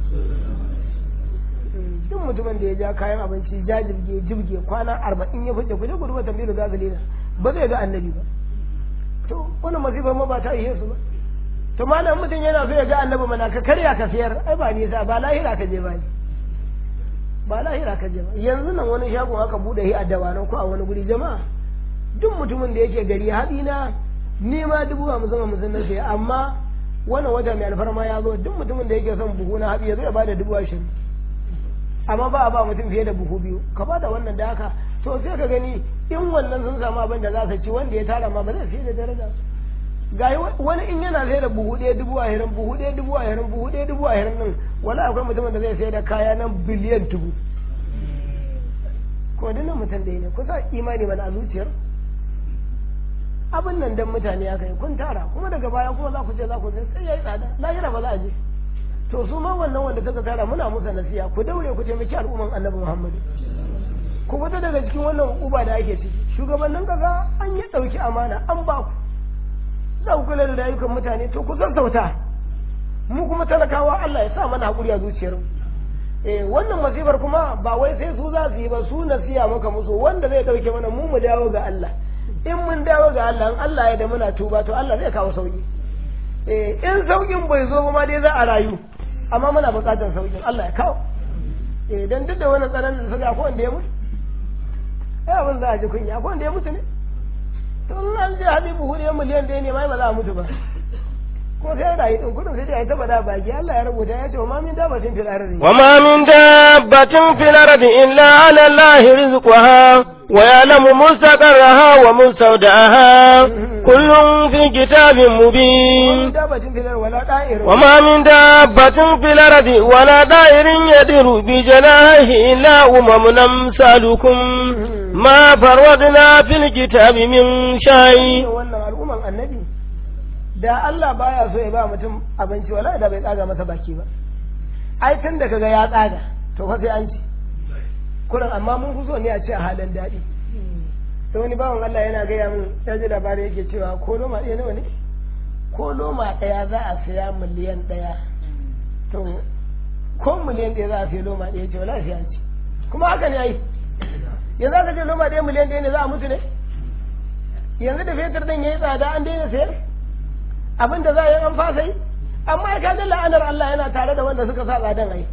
duk mutumin da ya ja kayan abinci ja jirge jirge kwana arba'in ya fice kuje gudu wata biyu da gasolina ba zai ga annabi ba to wani masifar ma ba ta ihe su ba to malam mutum yana so ya ga annabi mana ka karya ka siyar ai ba nisa ba lahira ka je ba ne ba lahira ka je ba yanzu nan wani shagon aka bude shi a dawanan ko a wani guri jama'a duk mutumin da yake gari haɗi na nema dubu a musamman musamman sai amma wannan wata mai alfarma ya zo duk mutumin da yake son buhu na haɗi ya zo ya bada dubu ashirin amma ba a ba mutum fiye da buhu biyu ka ba da wannan da haka to sai ka gani in wannan sun samu abin da za su ci wanda ya tara ma ba zai fiye da daraja ga wani in yana sai da buhu ɗaya dubu ashirin buhu ɗaya dubu ashirin buhu ɗaya dubu ashirin nan wani akwai mutumin da zai sai da kaya nan biliyan dubu ko dinnan mutum ɗaya ne kusa imani mana a zuciyar abin nan dan mutane aka yi kun tara kuma daga baya kuma za ku ce za ku je sai yayi tsada lahira ba za a je to su ma wannan wanda suka tara muna musa nasiya ku daure ku taimaki al'umman annabi muhammadu ku fita daga cikin wannan uba da ake ciki shugabannin kasa an yi ɗauki amana an ba ku za ku kula da rayukan mutane to ku sassauta mu kuma talakawa Allah ya sa mana haƙuri a zuciyarmu eh wannan masifar kuma ba wai sai su za su yi ba su nasiya maka musu wanda zai ɗauke mana mu mu dawo ga Allah in mun dawo ga Allah in Allah ya da muna tuba to Allah zai kawo sauki eh in saukin bai zo ba ma dai za a rayu amma muna buƙatar saukin Allah ya kawo eh dan duk da wannan tsananin da suka akwai wanda ya mutu ai abin za a ji kunya akwai wanda ya mutu ne to in an je habibu huriyar miliyan ɗaya ne ma ba za a mutu ba ko sai rayu din kudin sai dai ai taba da baki Allah ya rubuta ya ce wa ma min dabatin fil ardi
wa ma min dabbatin fil ardi illa ala allahi rizquha wa ya'lamu mustaqarraha wa mustawda'aha kullun fi kitabin mubin
dabatin fil ardi wala da'ir
wa ma min dabbatin fil ardi wala da'irin yadiru bi janahihi illa umamun amsalukum ma farwadna fil kitabi min shay
wannan al'umman annabi da Allah baya so ya ba mutum abinci wala da bai tsaga masa baki ba ai tun da kaga ya tsaga to fa sai an ci kurin amma mun fi so ne a ce a halin daɗi sai wani bawan Allah yana gaya min ya ji labari yake cewa ko loma ɗaya nawa ne ko loma ɗaya za a saya miliyan ɗaya to ko miliyan ɗaya za a saya loma ɗaya ce wala sai an ci kuma haka ne ai yanzu aka ce loma ɗaya miliyan ɗaya ne za a mutu ne yanzu da fetur ɗin ya yi tsada an daina sayar abin da za a yi an fasa yi amma ya kaga la'anar Allah yana tare da wanda suka sa tsadan ai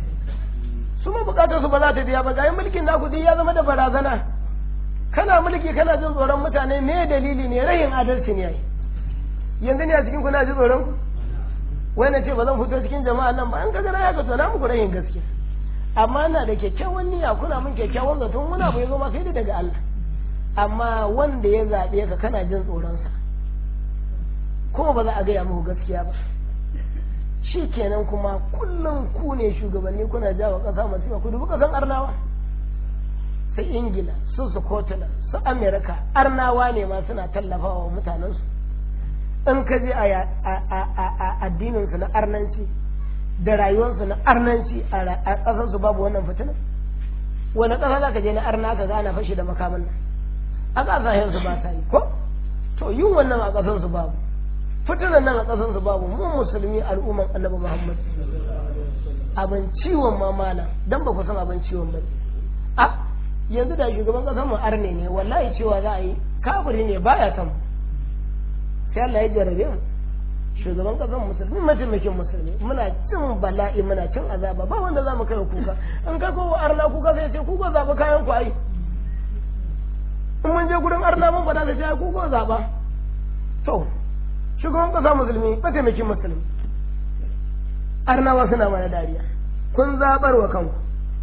su ma bukatar su ba za ta biya ba ga mulkin naku duk ya zama da barazana kana mulki kana jin tsoron mutane me dalili ne rayin adalci ne ai yanzu ne a cikin kuna ji tsoron ku wai na ce ba zan fito cikin jama'a nan ba an kaga na ya ga to na muku rayin gaskiya amma ina da kyakkyawan niyya kuna mun kyakkyawan zaton wani abu ya zo ma sai daga Allah amma wanda ya zaɓe ka kana jin tsoronsa kuma ba za a gaya muku gaskiya ba shi kenan kuma kullum ku ne shugabanni kuna jawo ƙasa masu yawa ku dubi ƙasan arnawa su ingila su scotland su amerika arnawa ne ma suna tallafawa mutanensu in ka je a addininsu na arnanci da rayuwarsu na arnanci a ƙasarsu babu wannan fitina wani ƙasa za ka je na arna ka gana fashi da makaman nan a ƙasashensu ba ta yi ko to yin wannan a ƙasarsu babu fitinan nan a ƙasarsu babu mu musulmi al'umman annabi muhammad abin ciwon ma malam dan ba ku san abin ciwon ba a yanzu da shugaban ƙasar mu arne ne wallahi cewa za a yi kafiri ne baya san sai Allah ya jarabe mu shugaban ƙasar musulmi mataimakin musulmi muna cin bala'i muna cin azaba ba wanda za mu kai kuka in ka kowa arna kuka sai ce kuka zaɓi kayan ku ai in mun je gurin arna mun faɗa sai ce kuka zaɓa to shugaban ƙasa musulmi mataimakin musulmi arnawa suna mana dariya kun zaɓar wa kanku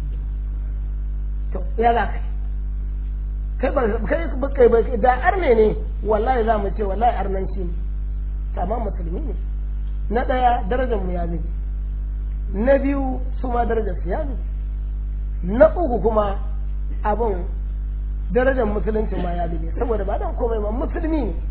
to ya za kai kai ba kai ba da arne ne wallahi za mu ce wallahi arnanci ne amma musulmi ne na ɗaya darajar mu ya zube na biyu su ma darajar su ya zube na uku kuma abin darajar musulunci ma ya zube saboda ba dan komai ma musulmi ne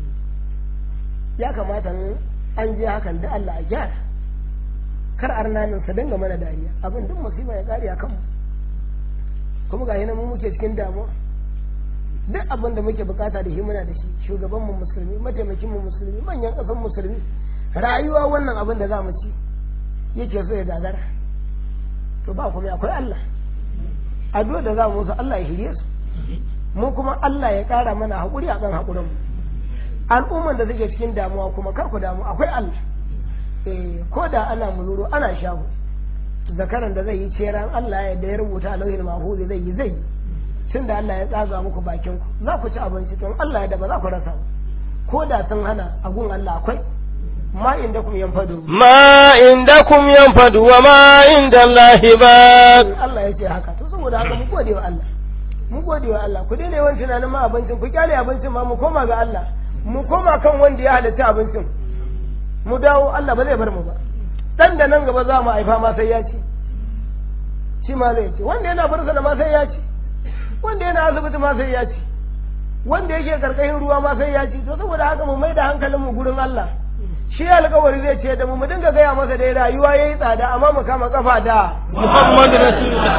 ya kamata an je hakan da Allah a gyara kar arnanin sa dinga mana dariya abin duk musiba ya kare a kanmu kuma ga yana mu muke cikin damuwa duk abin da muke bukata da shi muna da shi shugaban mu musulmi mataimakin mu musulmi manyan kasan musulmi rayuwa wannan abin da za mu ci yake so ya gagara to ba kuma akwai Allah addu'a da za mu musu Allah ya shirye su mu kuma Allah ya kara mana hakuri a kan hakurin mu al'umman da suke cikin damuwa kuma kar ku damu akwai Allah eh ko da ana muluro ana shago zakaran da zai yi ceran Allah ya da ya rubuta a lauhin mahfuzi zai yi zai yi tun da Allah ya tsaga muku bakin ku za ku ci abinci tun Allah ya da ba za ku rasa ba ko da sun hana a gun Allah akwai ma inda kum yanfadu
ma inda kum yanfadu wa ma inda Allah ba
Allah ya ce haka to saboda haka mu gode wa Allah mu gode wa Allah ku daina yawan tunanin ma abincin ku kyale abincin ma mu koma ga Allah mu koma kan wanda ya halitta abincin mu dawo Allah ba zai bar mu ba dan da nan gaba za mu haifa ma sai ya ci shi ma zai ci wanda yana bursa da ma sai ya ci wanda yana asibiti ma sai ya ci wanda yake karkashin ruwa ma sai ya ci to saboda haka mu mai da hankalin mu gurin Allah shi alkawari zai ce da mu mu dinga gaya masa dai rayuwa yayi tsada amma mu kama kafa da
Muhammadu Rasulullah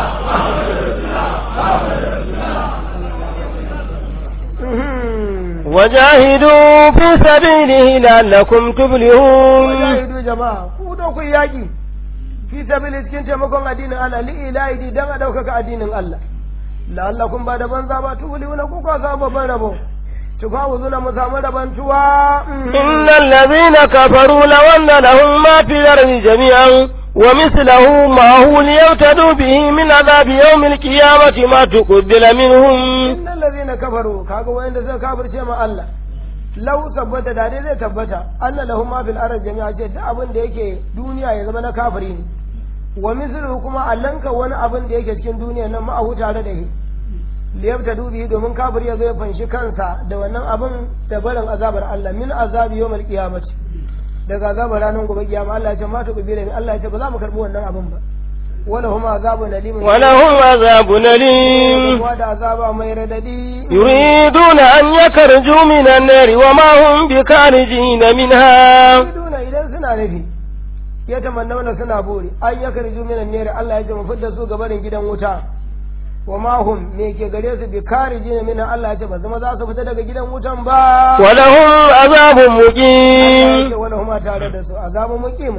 وجاهدوا في سبيله لعلكم تفلحون
wajahidu jama'a ku da ku yaki fi sabili cikin taimakon addinin Allah li ilahi dan a daukaka addinin Allah la'allakum ba da banza ba tuflihuna ku ka samu babban rabo tufawuzuna mu samu rabantuwa
إن الذين كفروا لو أن لهم ما في الأرض جميعا ومثله معه ليرتدوا به من عذاب يوم القيامة ما تقبل منهم
innal ladhina kafaru kaga wayanda suka kafirce ma Allah law tabbata da dai zai tabbata anna lahum ma fil ardi jami'a ce duk abin da yake duniya ya zama na kafiri ne wa mislu kuma allanka wani abin da yake cikin duniya nan ma'ahu tare da shi liyabta dubi domin kafiri ya zo ya fanshi kansa da wannan abin da barin azabar Allah min azabi yawmal qiyamati daga azabar ranar gobe kiyama Allah ya ce ma ta kubira Allah ya ce ba za mu karbi wannan abin ba wala huma azabun alim
ولهم عذاب أليم
wa da azaba mai radadi
يريدون أن يخرجوا من النار وما هم بخارجين منها
yuriduna idan suna nufi ya tamannauna suna buri an ya karju minan nere Allah ya ce mu fidda su gabarin gidan wuta wa ma hum me ke gare su bi karijina minan Allah ya ce ba zama za su fita daga gidan wutan ba
ولهم عذاب
Allah ya
مقيم
ce wala huma tare da su azabu muqim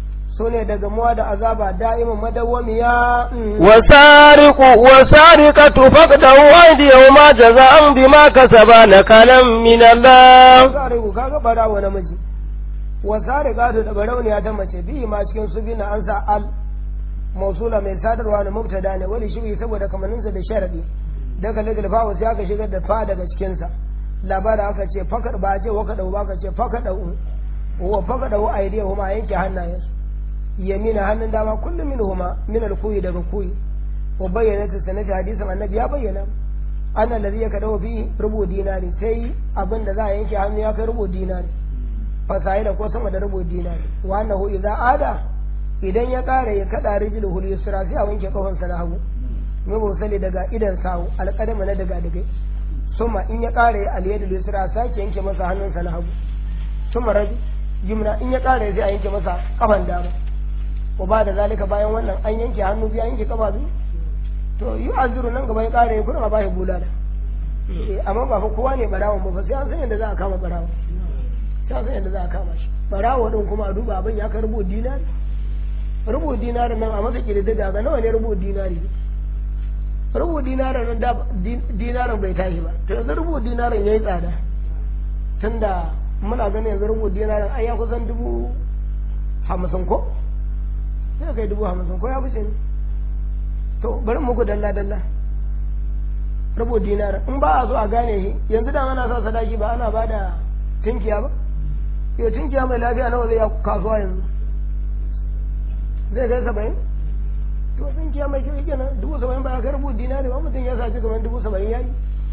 su ne daga muwa da azaba da'iman madawwamiya Mm.
والسارق والسارقة فاقطعوا أيديهما جزاء بما كسبا نكالا من الله
wasariku kaga barawa namiji wasariqatu da barauniya ta mace bi ma cikin su bina an sa al mausula mai sadarwa na mubtada ne wani shi saboda kamanninsa da sharadi daga lidil fa sai aka shigar da fa daga cikin sa labarin aka ce fakad ba ce waka dau ba aka ce fakad dau wa fakad dau aidiya huma yanke hannayen su yamina hannun dama kullum min huma min al kuyi daga kuyi wa bayyana ta sanadi hadisin annabi ya bayyana an alladhi yakadahu fi rubu dinari sai abin da za a yanke hannu ya kai rubu dinari fasahi da ko sama da rubu dinari wa annahu idza ada idan ya ƙara ya kada rijluhu yusra sai a wanke kafansa na hagu mu sali daga idan sawu alƙadama na daga daga suma in ya ƙara ya aliyadul yusra sake yanke masa hannunsa na hagu suma rabi jimna in ya ƙara sai a yanke masa kafan dama ko ba da zalika bayan wannan an yanke hannu biyu an yanke kafa biyu to yi azuru nan gaba ya ƙara ya kuma ba shi bulala amma ba fa kowa ne barawon ba sai an san yadda za a kama barawon sai an san yadda za a kama shi barawo din kuma a duba abin ya ka rubu dinari rubu dinari nan a masa kididdiga ga nawa ne rubu dinari rubu dinarin nan da dinarin bai tashi ba to yanzu rubu dinarin yayi tsada tunda muna ganin yanzu rubu dinarin ai ya kusan dubu hamsin ko sai kai dubu hamsin ko ya fice ne to bari muku dalla dalla rubu dinarin in ba a so a gane shi yanzu da ana sa sadaki ba ana ba da tinkiya ba yau tinkiya mai lafiya nawa zai kasuwa yanzu zai kai saba'in to tinkiya mai kyau kenan dubu saba'in ba ka rubu dinari ba mutum ya saci kamar dubu saba'in ya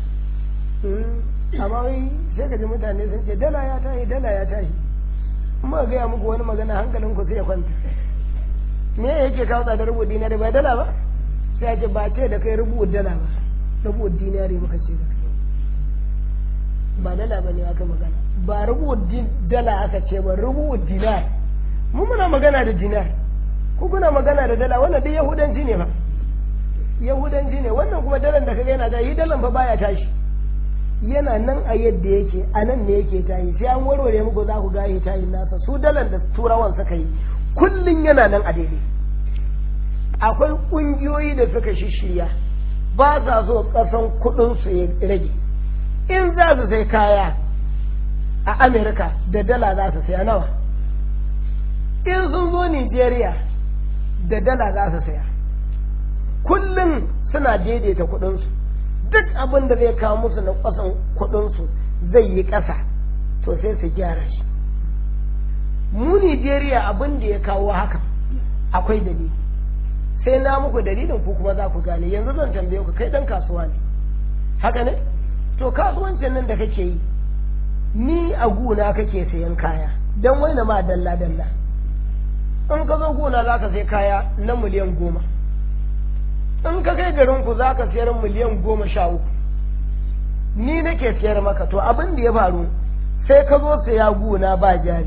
yi amma wai sai ka ji mutane sun ce dala ya tashi dala ya tashi kuma gaya muku wani magana hankalin ku sai ya kwanta me yake kawo tsadar rubu dinari ba dala ba sai ya ce ba ce da kai rubu dala ba rubu dinari muka ce da kai ba dala ba ne aka magana ba rubu dala aka ce ba rubu dinar mu muna magana da dinar ku kuna magana da dala wannan duk yahudanci ne fa yahudanci ne wannan kuma dalan da kaga yana da yi dalan fa baya tashi yana nan a yadda yake a nan ne yake tayi sai an warware muku za ku gaye tayin nasa su dalan da turawan suka yi kullun yana nan a daidai akwai kungiyoyi da suka shishirya ba sa so kasan kudin su ya rage in za su sai kaya a amerika da dala za su saya nawa in sun zo nigeria da dala za su saya kullum suna daidaita kudinsu duk abin da zai kawo musu na kwasan kudinsu zai yi ƙasa to sai su gyara shi mu Nijeriya abin da ya kawo haka akwai dalili sai na muku dalilin ku kuma za ku gane yanzu zan tambaye ku kai dan kasuwa ne haka ne to kasuwancin nan da kake yi ni a gona kake sayan kaya don wai na ma dalla dalla in ka zo gona za ka sai kaya na miliyan goma in ka kai garin ku za ka sayar miliyan goma sha uku ni nake sayar maka to abin da ya faru sai ka zo saya gona ba jari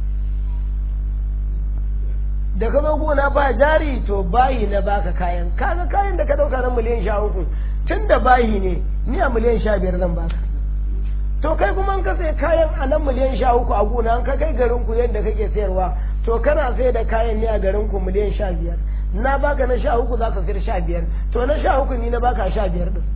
da ka zo gona ba jari to bayi na baka kayan kaga kayan da ka dauka na miliyan sha uku tun da bayi ne ni a miliyan sha biyar zan baka to kai kuma in ka sai kayan a nan miliyan sha uku a gona an ka kai garin ku yadda kake sayarwa to kana sai da kayan ne a garin ku miliyan sha biyar na baka na sha uku za ka sayar sha biyar to na sha uku ni na baka sha biyar din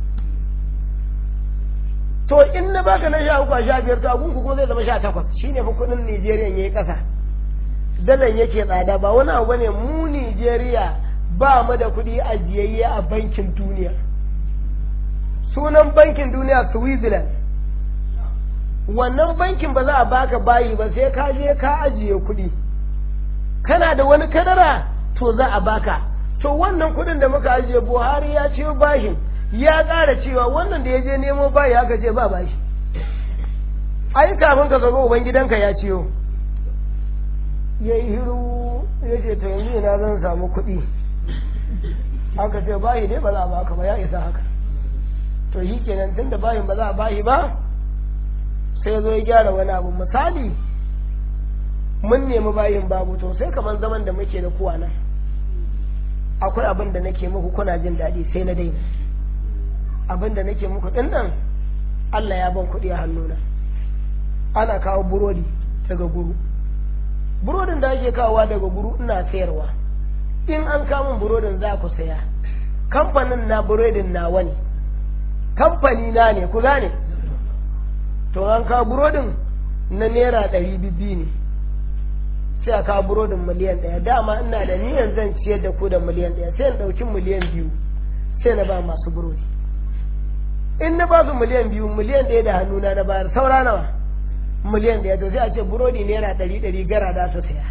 to in na baka na sha uku a sha biyar to a gunku kuma zai zama sha takwas shine fa kudin Nijeriya yayi kasa dalan yake tsada ba wani abu bane mu Nijeriya ba mu da kuɗi ajiyayye a bankin duniya sunan bankin duniya Switzerland wannan bankin ba za a baka bayi ba sai ka je ka ajiye kuɗi kana da wani kadara to za a baka to wannan kuɗin da muka ajiye buhari ya ce bashin ya ƙara cewa wannan da ya je nemo bayi aka ce ba bashi ai kafin ka zago uban gidanka ya ciyo ya yi hiru ya ce to yanzu ina zan samu kuɗi aka ce bayi dai ba za a baka ba ya isa haka to shi kenan tun da bayin ba za a bayi ba sai zo ya gyara wani abu misali mun nemi bayin babu to sai kamar zaman da muke da kuwa nan akwai abin da nake muku kuna jin daɗi sai na daina abin da nake muku ɗin nan Allah ya ban kuɗi a hannuna ana kawo burodi daga guru burodin da ake kawowa daga guru ina sayarwa in an kamun burodin za ku saya kamfanin na burodin nawa ne kamfani na ne ku gane to an kawo burodin na naira ɗari biyu ne sai a kawo burodin miliyan ɗaya dama ina da niyan zan ciyar da ku da miliyan ɗaya sai in ɗauki miliyan biyu sai na ba masu burodi in na ba su miliyan biyu miliyan ɗaya da hannuna na bayar saura nawa miliyan ɗaya to sai a ce burodi naira ɗari ɗari gara da su saya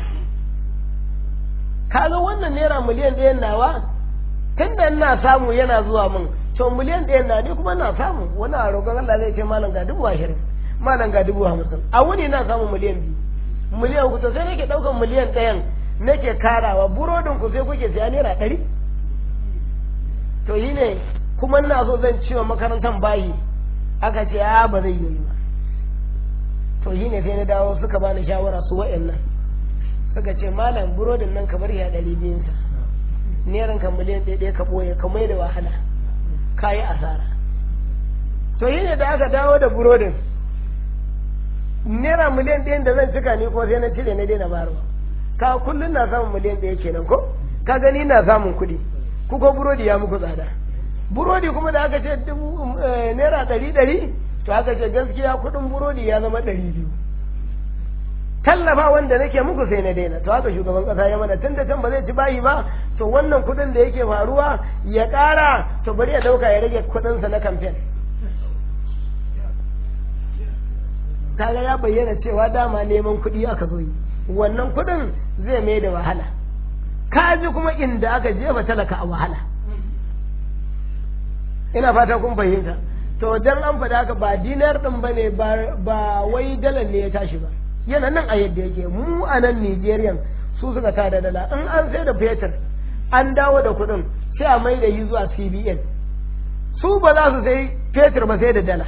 kaga wannan naira miliyan ɗayan nawa tun da ina samu yana zuwa min to miliyan ɗayan na ni kuma na samu wani a roƙon Allah zai ce malam ga dubu ashirin malam ga dubu hamsin a wuni na samun miliyan biyu miliyan uku to sai nake ɗaukan miliyan ɗayan nake karawa burodin ku sai kuke siya naira ɗari to yi ne kuma ina so zan ciwa makarantar bayi aka ce a ba zai yi ba to yi ne sai na dawo suka bani shawara su wa'annan suka ce malam burodin nan ka bari ya ɗari biyunsa neran ka miliyan ɗaya ɗaya ka ɓoye ka mai da wahala ka yi asara to yi ne da aka dawo da burodin naira miliyan ɗayan da zan cika ni ko sai na cire na daina bayarwa ka kullum na samun miliyan ɗaya kenan ko ka gani na samun kuɗi ku ko burodi ya muku tsada burodi kuma da aka ce naira ɗari ɗari to aka ce gaskiya kuɗin burodi ya zama ɗari biyu tallafa wanda nake muku sai na daina to haka shugaban kasa ya mana tun da can ba zai ci bayi ba to wannan kuɗin da yake faruwa ya ƙara to bari ya ɗauka ya rage kuɗinsa na kamfen kaga ya bayyana cewa dama neman kuɗi aka zo yi wannan kuɗin zai mai da wahala ka ji kuma inda aka jefa talaka a wahala ina fata kun fahimta to dan an faɗa haka ba dinar ɗin ba ne ba wai dalar ne ya tashi ba yana nan a yadda yake mu a nan Nijeriyan su suka tada dala in an sai da fetur an dawo da kuɗin sai a mai da yi zuwa CBN su ba za su sai fetur ba sai da dala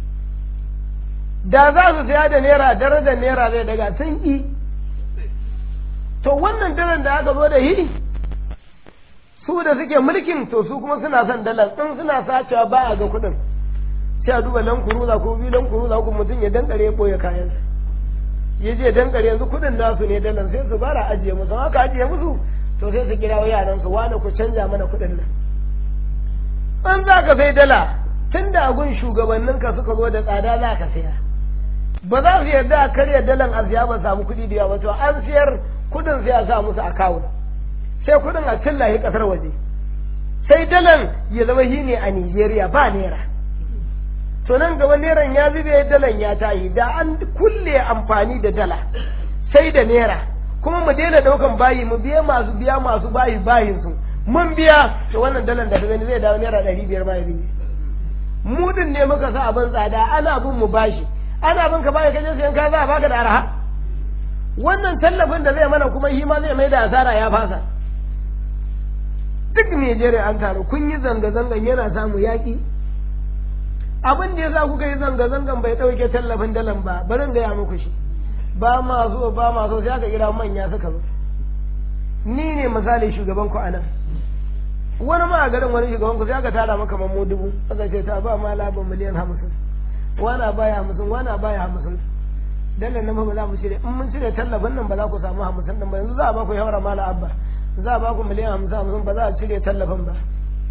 da za su saya da naira darajar naira zai daga sun ƙi to wannan dalar da aka zo da yi su da suke mulkin to su kuma suna son dalar in suna sacewa ba a ga kuɗin sai a duba lan kuruza ko biyu lan kuruza ko mutum ya dankare ya ɓoye kayansa ya je dankare yanzu kuɗin nasu ne dalar sai su bara ajiye musu haka ajiye musu to sai su kira yaran su wane ku canja mana kuɗin nan an za ka sai dala tun da agun shugabanninka suka zo da tsada za ka saya ba za su yarda a karya dalan a siya ba samu kuɗi da yawa to an siyar kuɗin sai a sa musu akawun sai kuɗin a cillahi ƙasar waje sai dalan ya zama shi ne a Nijeriya ba naira to nan gaba neran ya zube dalan ya tayi da an kulle amfani da dala sai da naira kuma mu daina ɗaukan bayi mu biya masu biya masu bayi bayin su mun biya to wannan dalan da ka gani zai dawo naira ɗari biyar ba biyu mu din ne muka sa abin tsada ana bin mu bashi ana bin ka bayan kaje sayan ka za a baka da araha wannan tallafin da zai mana kuma shi ma zai mai da asara ya fasa duk Najeriya an taru kun yi zanga-zangan yana samu yaƙi abin da ya sa kuka yi zanga-zangan bai ɗauke tallafin dalan ba bari gaya muku shi ba ma so ba ma so sai aka kira manya suka zo ni ne misali shugaban ku anan wani ma a garin wani shugaban ku sai aka tara maka mammo dubu aka ce ta ba ma labar miliyan hamsin wana baya hamsin wana baya hamsin dalilin nan ba za mu cire in mun cire tallafin nan ba za ku samu hamsin din ba yanzu za a ba ku yawara mala abba za a ba ku miliyan hamsin hamsin ba za a cire tallafin ba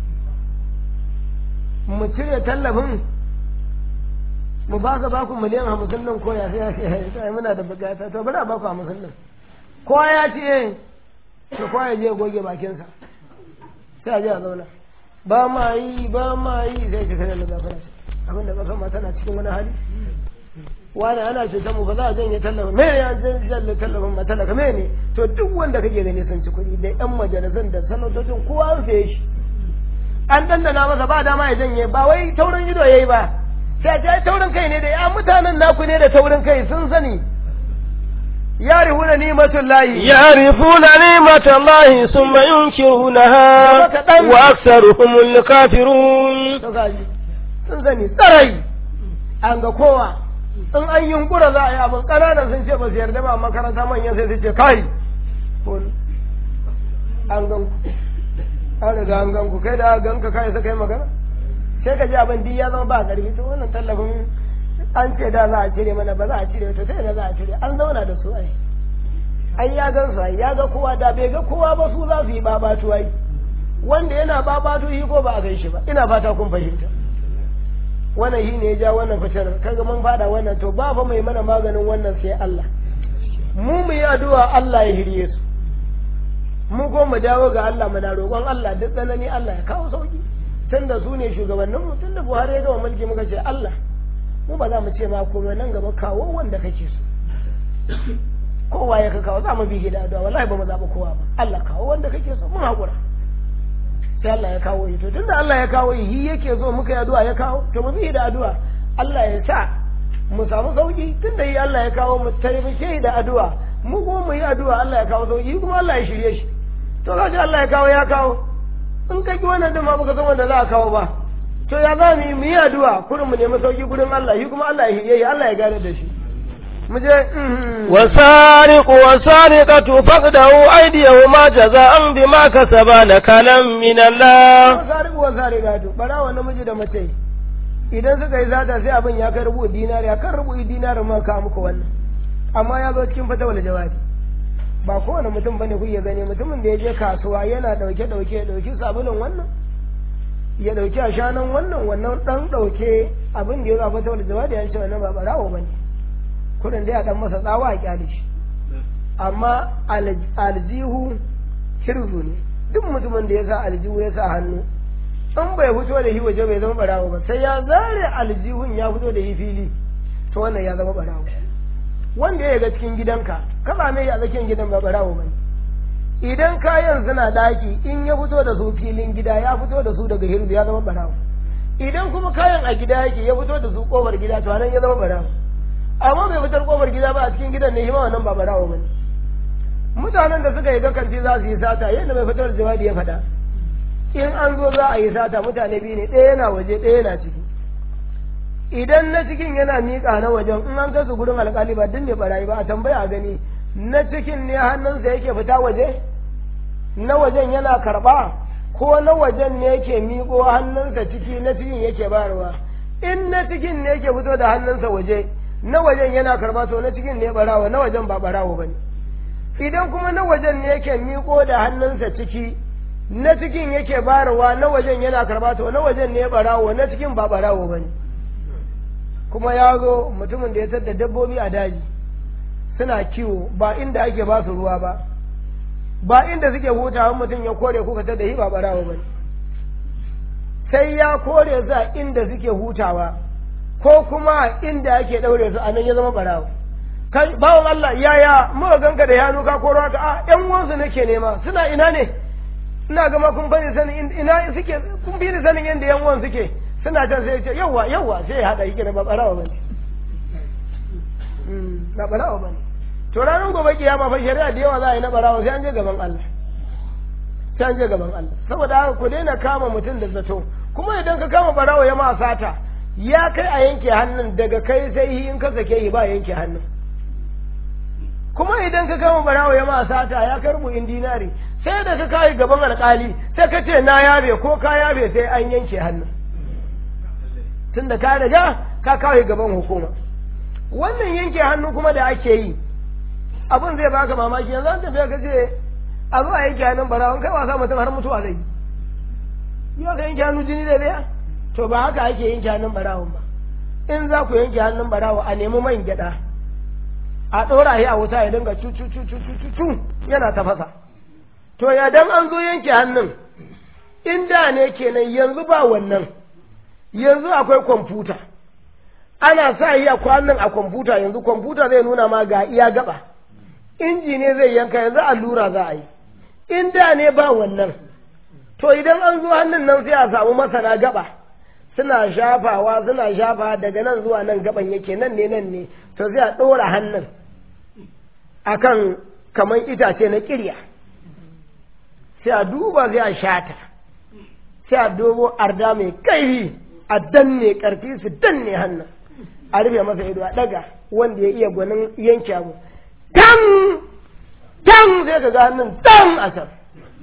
mu cire tallafin mu ba ka ba ku miliyan hamsin nan ko ya sai ya muna da bukata to bari a ba ku hamsin nan kowa ya ce to kowa ya je goge bakinsa sai a je a zauna ba ma yi ba ma yi sai ka kare da gafara abin da kasar ma tana cikin wani hali wani ana cutar mu ba za a janye tallafin me ya janye tallafin ma talaka me ne to duk wanda kake gani sun ci kuɗi da yan majalisun da sanatocin kowa an saye shi an dandana masa ba dama ya janye ba wai taurin ido yayi ba sai ta taurin kai ne da ya mutanen naku ne da taurin kai sun sani يعرفون نعمة الله
يعرفون نعمة الله ثم ينكرونها وأكثرهم الكافرون
sun sani tsarai an ga kowa in an yunkura za a yi abin ƙananan sun ce ba su yarda ba makaranta manyan sai su ce kai an gan ku an riga an gan ku kai da gan ka kai sai kai magana sai ka ji abin duk ya zama ba ƙarfi to wannan tallafin an ce da za a cire mana ba za a cire to sai da za a cire an zauna da su ai ai ya gan su ai ya ga kowa da bai ga kowa ba su za su yi babatu ai wanda yana babatu yi ko ba a gaishe ba ina fata kun fahimta wannan shi ne ya ja wannan fitar kaga mun fada wannan to ba fa mai mana maganin wannan sai Allah mu mu yi addu'a Allah ya hirye su mu ko mu dawo ga Allah mu na roƙon Allah duk tsanani Allah ya kawo sauki tunda su ne shugabannin mu tunda Buhari ya gama mulki muka ce Allah mu ba za mu ce ma komai nan gaba kawo wanda kake so kowa ya ka kawo za mu bi da addu'a wallahi ba mu zaɓi kowa ba Allah kawo wanda kake so mun haƙura sai Allah ya kawo yi to tunda Allah ya kawo yi yake zo muka yi addu'a ya kawo to mu bi da addu'a Allah ya sa mu samu sauki tun da yi Allah ya kawo mu taimake da addu'a mu kuma mu yi addu'a Allah ya kawo sauki kuma Allah ya shirye shi to kaji Allah ya kawo ya kawo in ka ki wannan din ma baka san wanda za a kawo ba to ya za mu yi mu yi addu'a kurin mu nemi sauki gurin Allah shi kuma Allah ya shirye Allah ya gane da shi mu je
والسارق والسارقة فاقدعوا أيديهما جزاء بما كسبا نكالا من الله
wasariq wa sarigatu barawa namiji da mace idan suka yi zata sai abin ya kai rubu dinari a kan rubu dinari ma ka muku wannan amma ya zo cikin fatawal jawabi ba kowane mutum bane ku ya gani mutumin da ya je kasuwa yana dauke dauke ya dauki sabulun wannan ya dauki ashanan wannan wannan dan dauke abin da ya zo fatawal jawabi ya ce wannan ba barawo bane kudin da ya dan masa tsawa a kyale shi amma aljihu hirzu ne duk mutumin da ya sa aljihu ya sa hannu in bai fito da shi waje bai zama barawo ba sai ya zare aljihun ya fito da shi fili to wannan ya zama barawo wanda ya ga cikin gidanka ka ba mai a tsakiyar gidan ba barawo bane idan kayan suna daki in ya fito da su filin gida ya fito da su daga hirzu ya zama barawo idan kuma kayan a gida yake ya fito da su kofar gida to nan ya zama barawo amma bai fitar kofar gida ba a cikin gidan ne shi ma wannan ba barawo bane mutanen da suka yi ga kanti za su yi sata yadda mai fitar jawabi ya faɗa in an zo za a yi sata mutane biyu ne ɗaya yana waje ɗaya yana ciki idan na cikin yana miƙa na wajen in an kai su gurin alƙali ba duk ne barayi ba a tambaya a gani na cikin ne hannunsa yake fita waje na wajen yana karɓa ko na wajen ne yake miƙo hannunsa ciki na cikin yake bayarwa in na cikin ne yake fito da hannunsa waje na wajen yana karɓa to na cikin ne barawo na wajen ba barawo ba ne idan kuma na wajen ne yake miƙo da hannunsa ciki na cikin yake barawa na wajen yana karba to na wajen ne barawo na cikin ba barawo bane kuma ya zo mutumin da ya tadda dabbobi a daji suna kiwo ba inda ake ba su ruwa ba ba inda suke hutawa mutum ya kore kuka tadda shi ba barawo bane sai ya kore su a inda suke hutawa ko kuma inda ake daure su a nan ya zama barawo kai bawan Allah yaya muka ganka da yanu ka koro haka a ƴan uwansu nake nema suna ina ne ina gama kun bani sanin ina suke kun bi ni sanin yadda yan uwan suke suna can sai ce yawa yawa sai ya hada yake da ba barawa bane ba barawa bane to ranar gobe kiyama fa shari'a da yawa za a yi na barawa sai an je gaban Allah sai an je gaban Allah saboda haka ku daina kama mutum da zato kuma idan ka kama barawa ya ma sata ya kai a yanke hannun daga kai sai in ka sake yi ba yanke hannun kuma idan ka kama barawa ya ma sata ya karbu in dinari sai da ka kai gaban alkali sai ka ce na yabe ko ka yabe sai an yanke hannu tun da ka riga ka kawai gaban hukuma wannan yanke hannu kuma da ake yi abin zai baka mamaki yanzu an tafiya ka ce a zo a yanke hannun barawan kai wasa mutum har mutuwa zai yi yau ka yanke hannu jini da biya to ba haka ake yanke hannun barawan ba in za ku yanke hannun barawa a nemi man gyada a ɗora shi a wuta ya dinga cu cu cu cu cu cu yana tafasa to ya dan an zo yanke hannun in da ne kenan yanzu ba wannan yanzu akwai kwamfuta ana sa yi a kwanan a kwamfuta yanzu kwamfuta zai nuna ma ga iya gaba inji ne zai yanka yanzu allura za a yi in da ne ba wannan to idan an zo hannun nan sai a samu masana gaba suna shafawa suna shafa daga nan zuwa nan gaban yake nan ne nan ne to sai a ɗora hannun akan kamar itace na kirya sai a duba sai a shata sai a dobo arda mai kaifi a danne karfi su danne hannun a rufe masa ido a daga wanda ya iya gwanin yanke abu tan tan sai ka ga hannun tan a can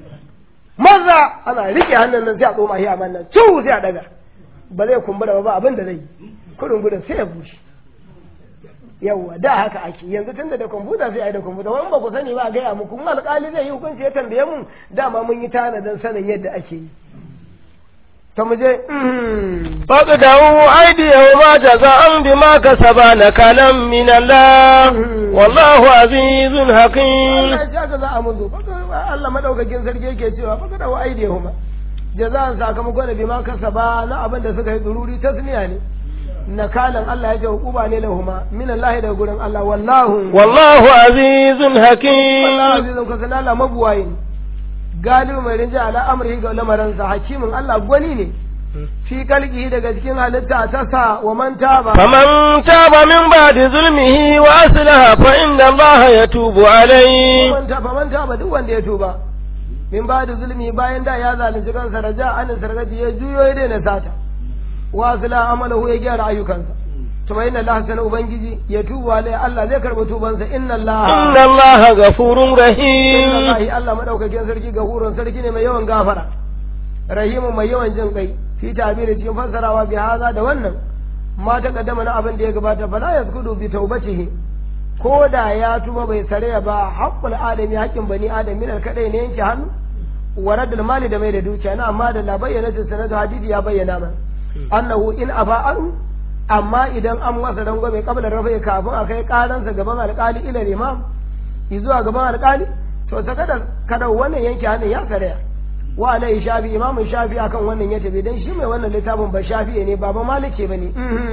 maza ana rike hannun nan sai a tsoma shi a mannan cu sai a daga ba zai kumbura ba ba abin da zai yi kudin gudun sai ya bushe yawwa da haka ake yanzu tunda da kwamfuta sai a yi da kwamfuta wani ba ku sani ba a gaya muku kuma alƙali zai yi hukunci ya tambaye mu dama mun yi tanadin sanin yadda ake yi ta mu je
فاقدعوا أيديهما جزاء بما كسبا نكالا من الله والله عزيز حكيم
Allah ya ka za a mundu Allah madaukakin sarki yake cewa fa kada wa aidihuma jaza'an sakamakon da bima kasaba na abin da suka yi dururi tasniya ne nakalan Allah ya ce hukuma ne lahuma min Allah daga gurin Allah wallahu
والله عزيز
wallahu
حكيم
azizun ka sana Allah mabuwayi galibu mai rinja ala amrihi ga lamaransa hakimin Allah gwani ne fi kalki daga cikin halitta ta sa wa man taba
فمن تاب من بعد ظلمه وأصلح فإن الله يتوب عليه
man taba man taba duk wanda ya tuba min ba da zulmi bayan da ya zalunci kansa raja an sargaji ya juyo ya daina sata wa asla amalahu ya gyara ayyukansa to inna Allah sana ubangiji ya tuba alai Allah zai karba tubansa inna Allah
إن الله غفور رحيم
inna Allah Allah madaukakin sarki gafurun sarki ne mai yawan gafara rahimun mai yawan jin kai fi tabiri cikin fassarawa bi haza da wannan ma ta kaddama na abin da ya gabata fala yazkudu bi taubatihi ko da ya tuba bai sare ba haqqul adami haƙƙin bani adam min kadai ne yanke hannu waradul mali da mai da dukiya na amma da la bayyana ta sanadu hadidi ya bayyana man annahu in aba an amma idan an masa rangwame kabla rafa kafin a kai karansa gaban alƙali ila imam zuwa gaban alƙali to saka da kada wannan yanke hannun ya saraya wa alai shafi imamun shafi akan wannan ya tafi dan shi mai wannan littafin ba shafi ne ba ba malike bane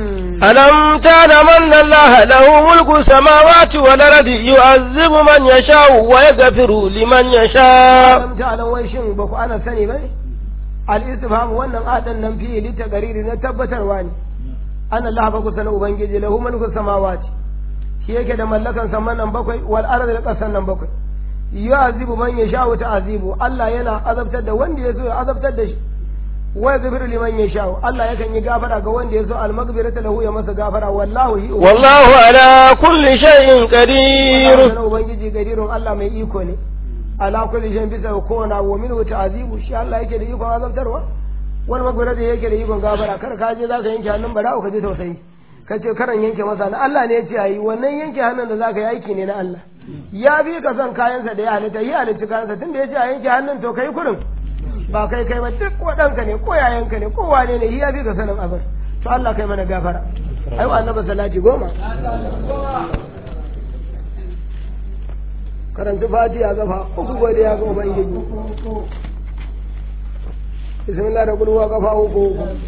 ألم تعلم أن الله له ملك السماوات والأرض يعذب من يشاء ويغفر لمن يشاء
alam ta'lam wai shin ba ku ana sani bane al istifham wannan adan nan fi li tagariri na tabbatarwa ne an Allah ba ku sana ubangiji lahu mulku samawati shi yake da mallakan saman nan bakwai wal ardi da kasan nan bakwai yu'azibu man yasha'u ta'azibu Allah yana azabtar da wanda ya so ya azabtar da shi wa yaghfiru liman yasha'u Allah yakan yi gafara ga wanda ya so al maghfirata lahu ya masa gafara wallahu hi
والله على كل شيء قدير
na ubangiji gadirun Allah mai iko ne ala kulli shay bisa ga kowane abu minhu ta'azibu shi Allah yake da ikon azabtarwa wani magwara da yake da ikon gafara kar ka je zaka yanke hannun bara ka ji tausayi ka ce karan yanke masa na Allah ne ya ce ayi wannan yanke hannun da zaka yi aiki ne na Allah ya bi ka son kayansa da ya halitta ya halitta kayansa tunda ya ce a yanke hannun to kai kurin ba kai kai ba duk waɗanka ne ko yayanka ne ko wane ne ya bi ka sanin abin to Allah kai mana gafara ai wa annabi salati goma karanta fatiha gafa uku godiya ga ubangiji bismillah da kulwa kafa uku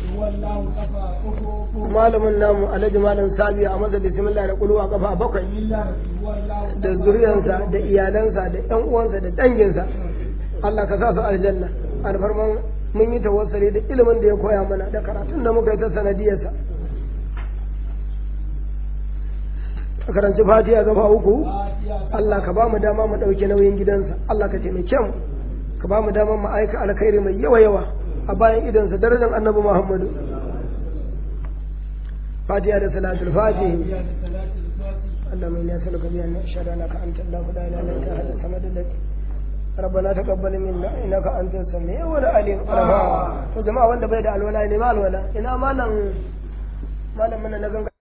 uku malamin namu alhaji malam sabi a masa bismillah da kulwa kafa bakwai da zuriyarsa da iyalansa da yan uwansa da danginsa Allah ka sa su aljanna alfarman mun yi tawassali da ilimin da ya koya mana da karatun da muka yi ta sanadiyarsa ka karanci fatiha gaba uku Allah ka ba mu dama mu ɗauke nauyin gidansa Allah ka taimake mu ka ba mu dama mu aika alkhairi mai yawa yawa a bayan idansa darajar annabi Muhammadu fatiha da salatul fatih اللهم إنا نسألك بأن أشهد أنك أنت الله لا إله إلا أنت أحد الصمد الذي ربنا تقبل منا إنك أنت السميع العليم to jama'a wanda bai da alwala ne ma alwala ina malam malam mana na ganga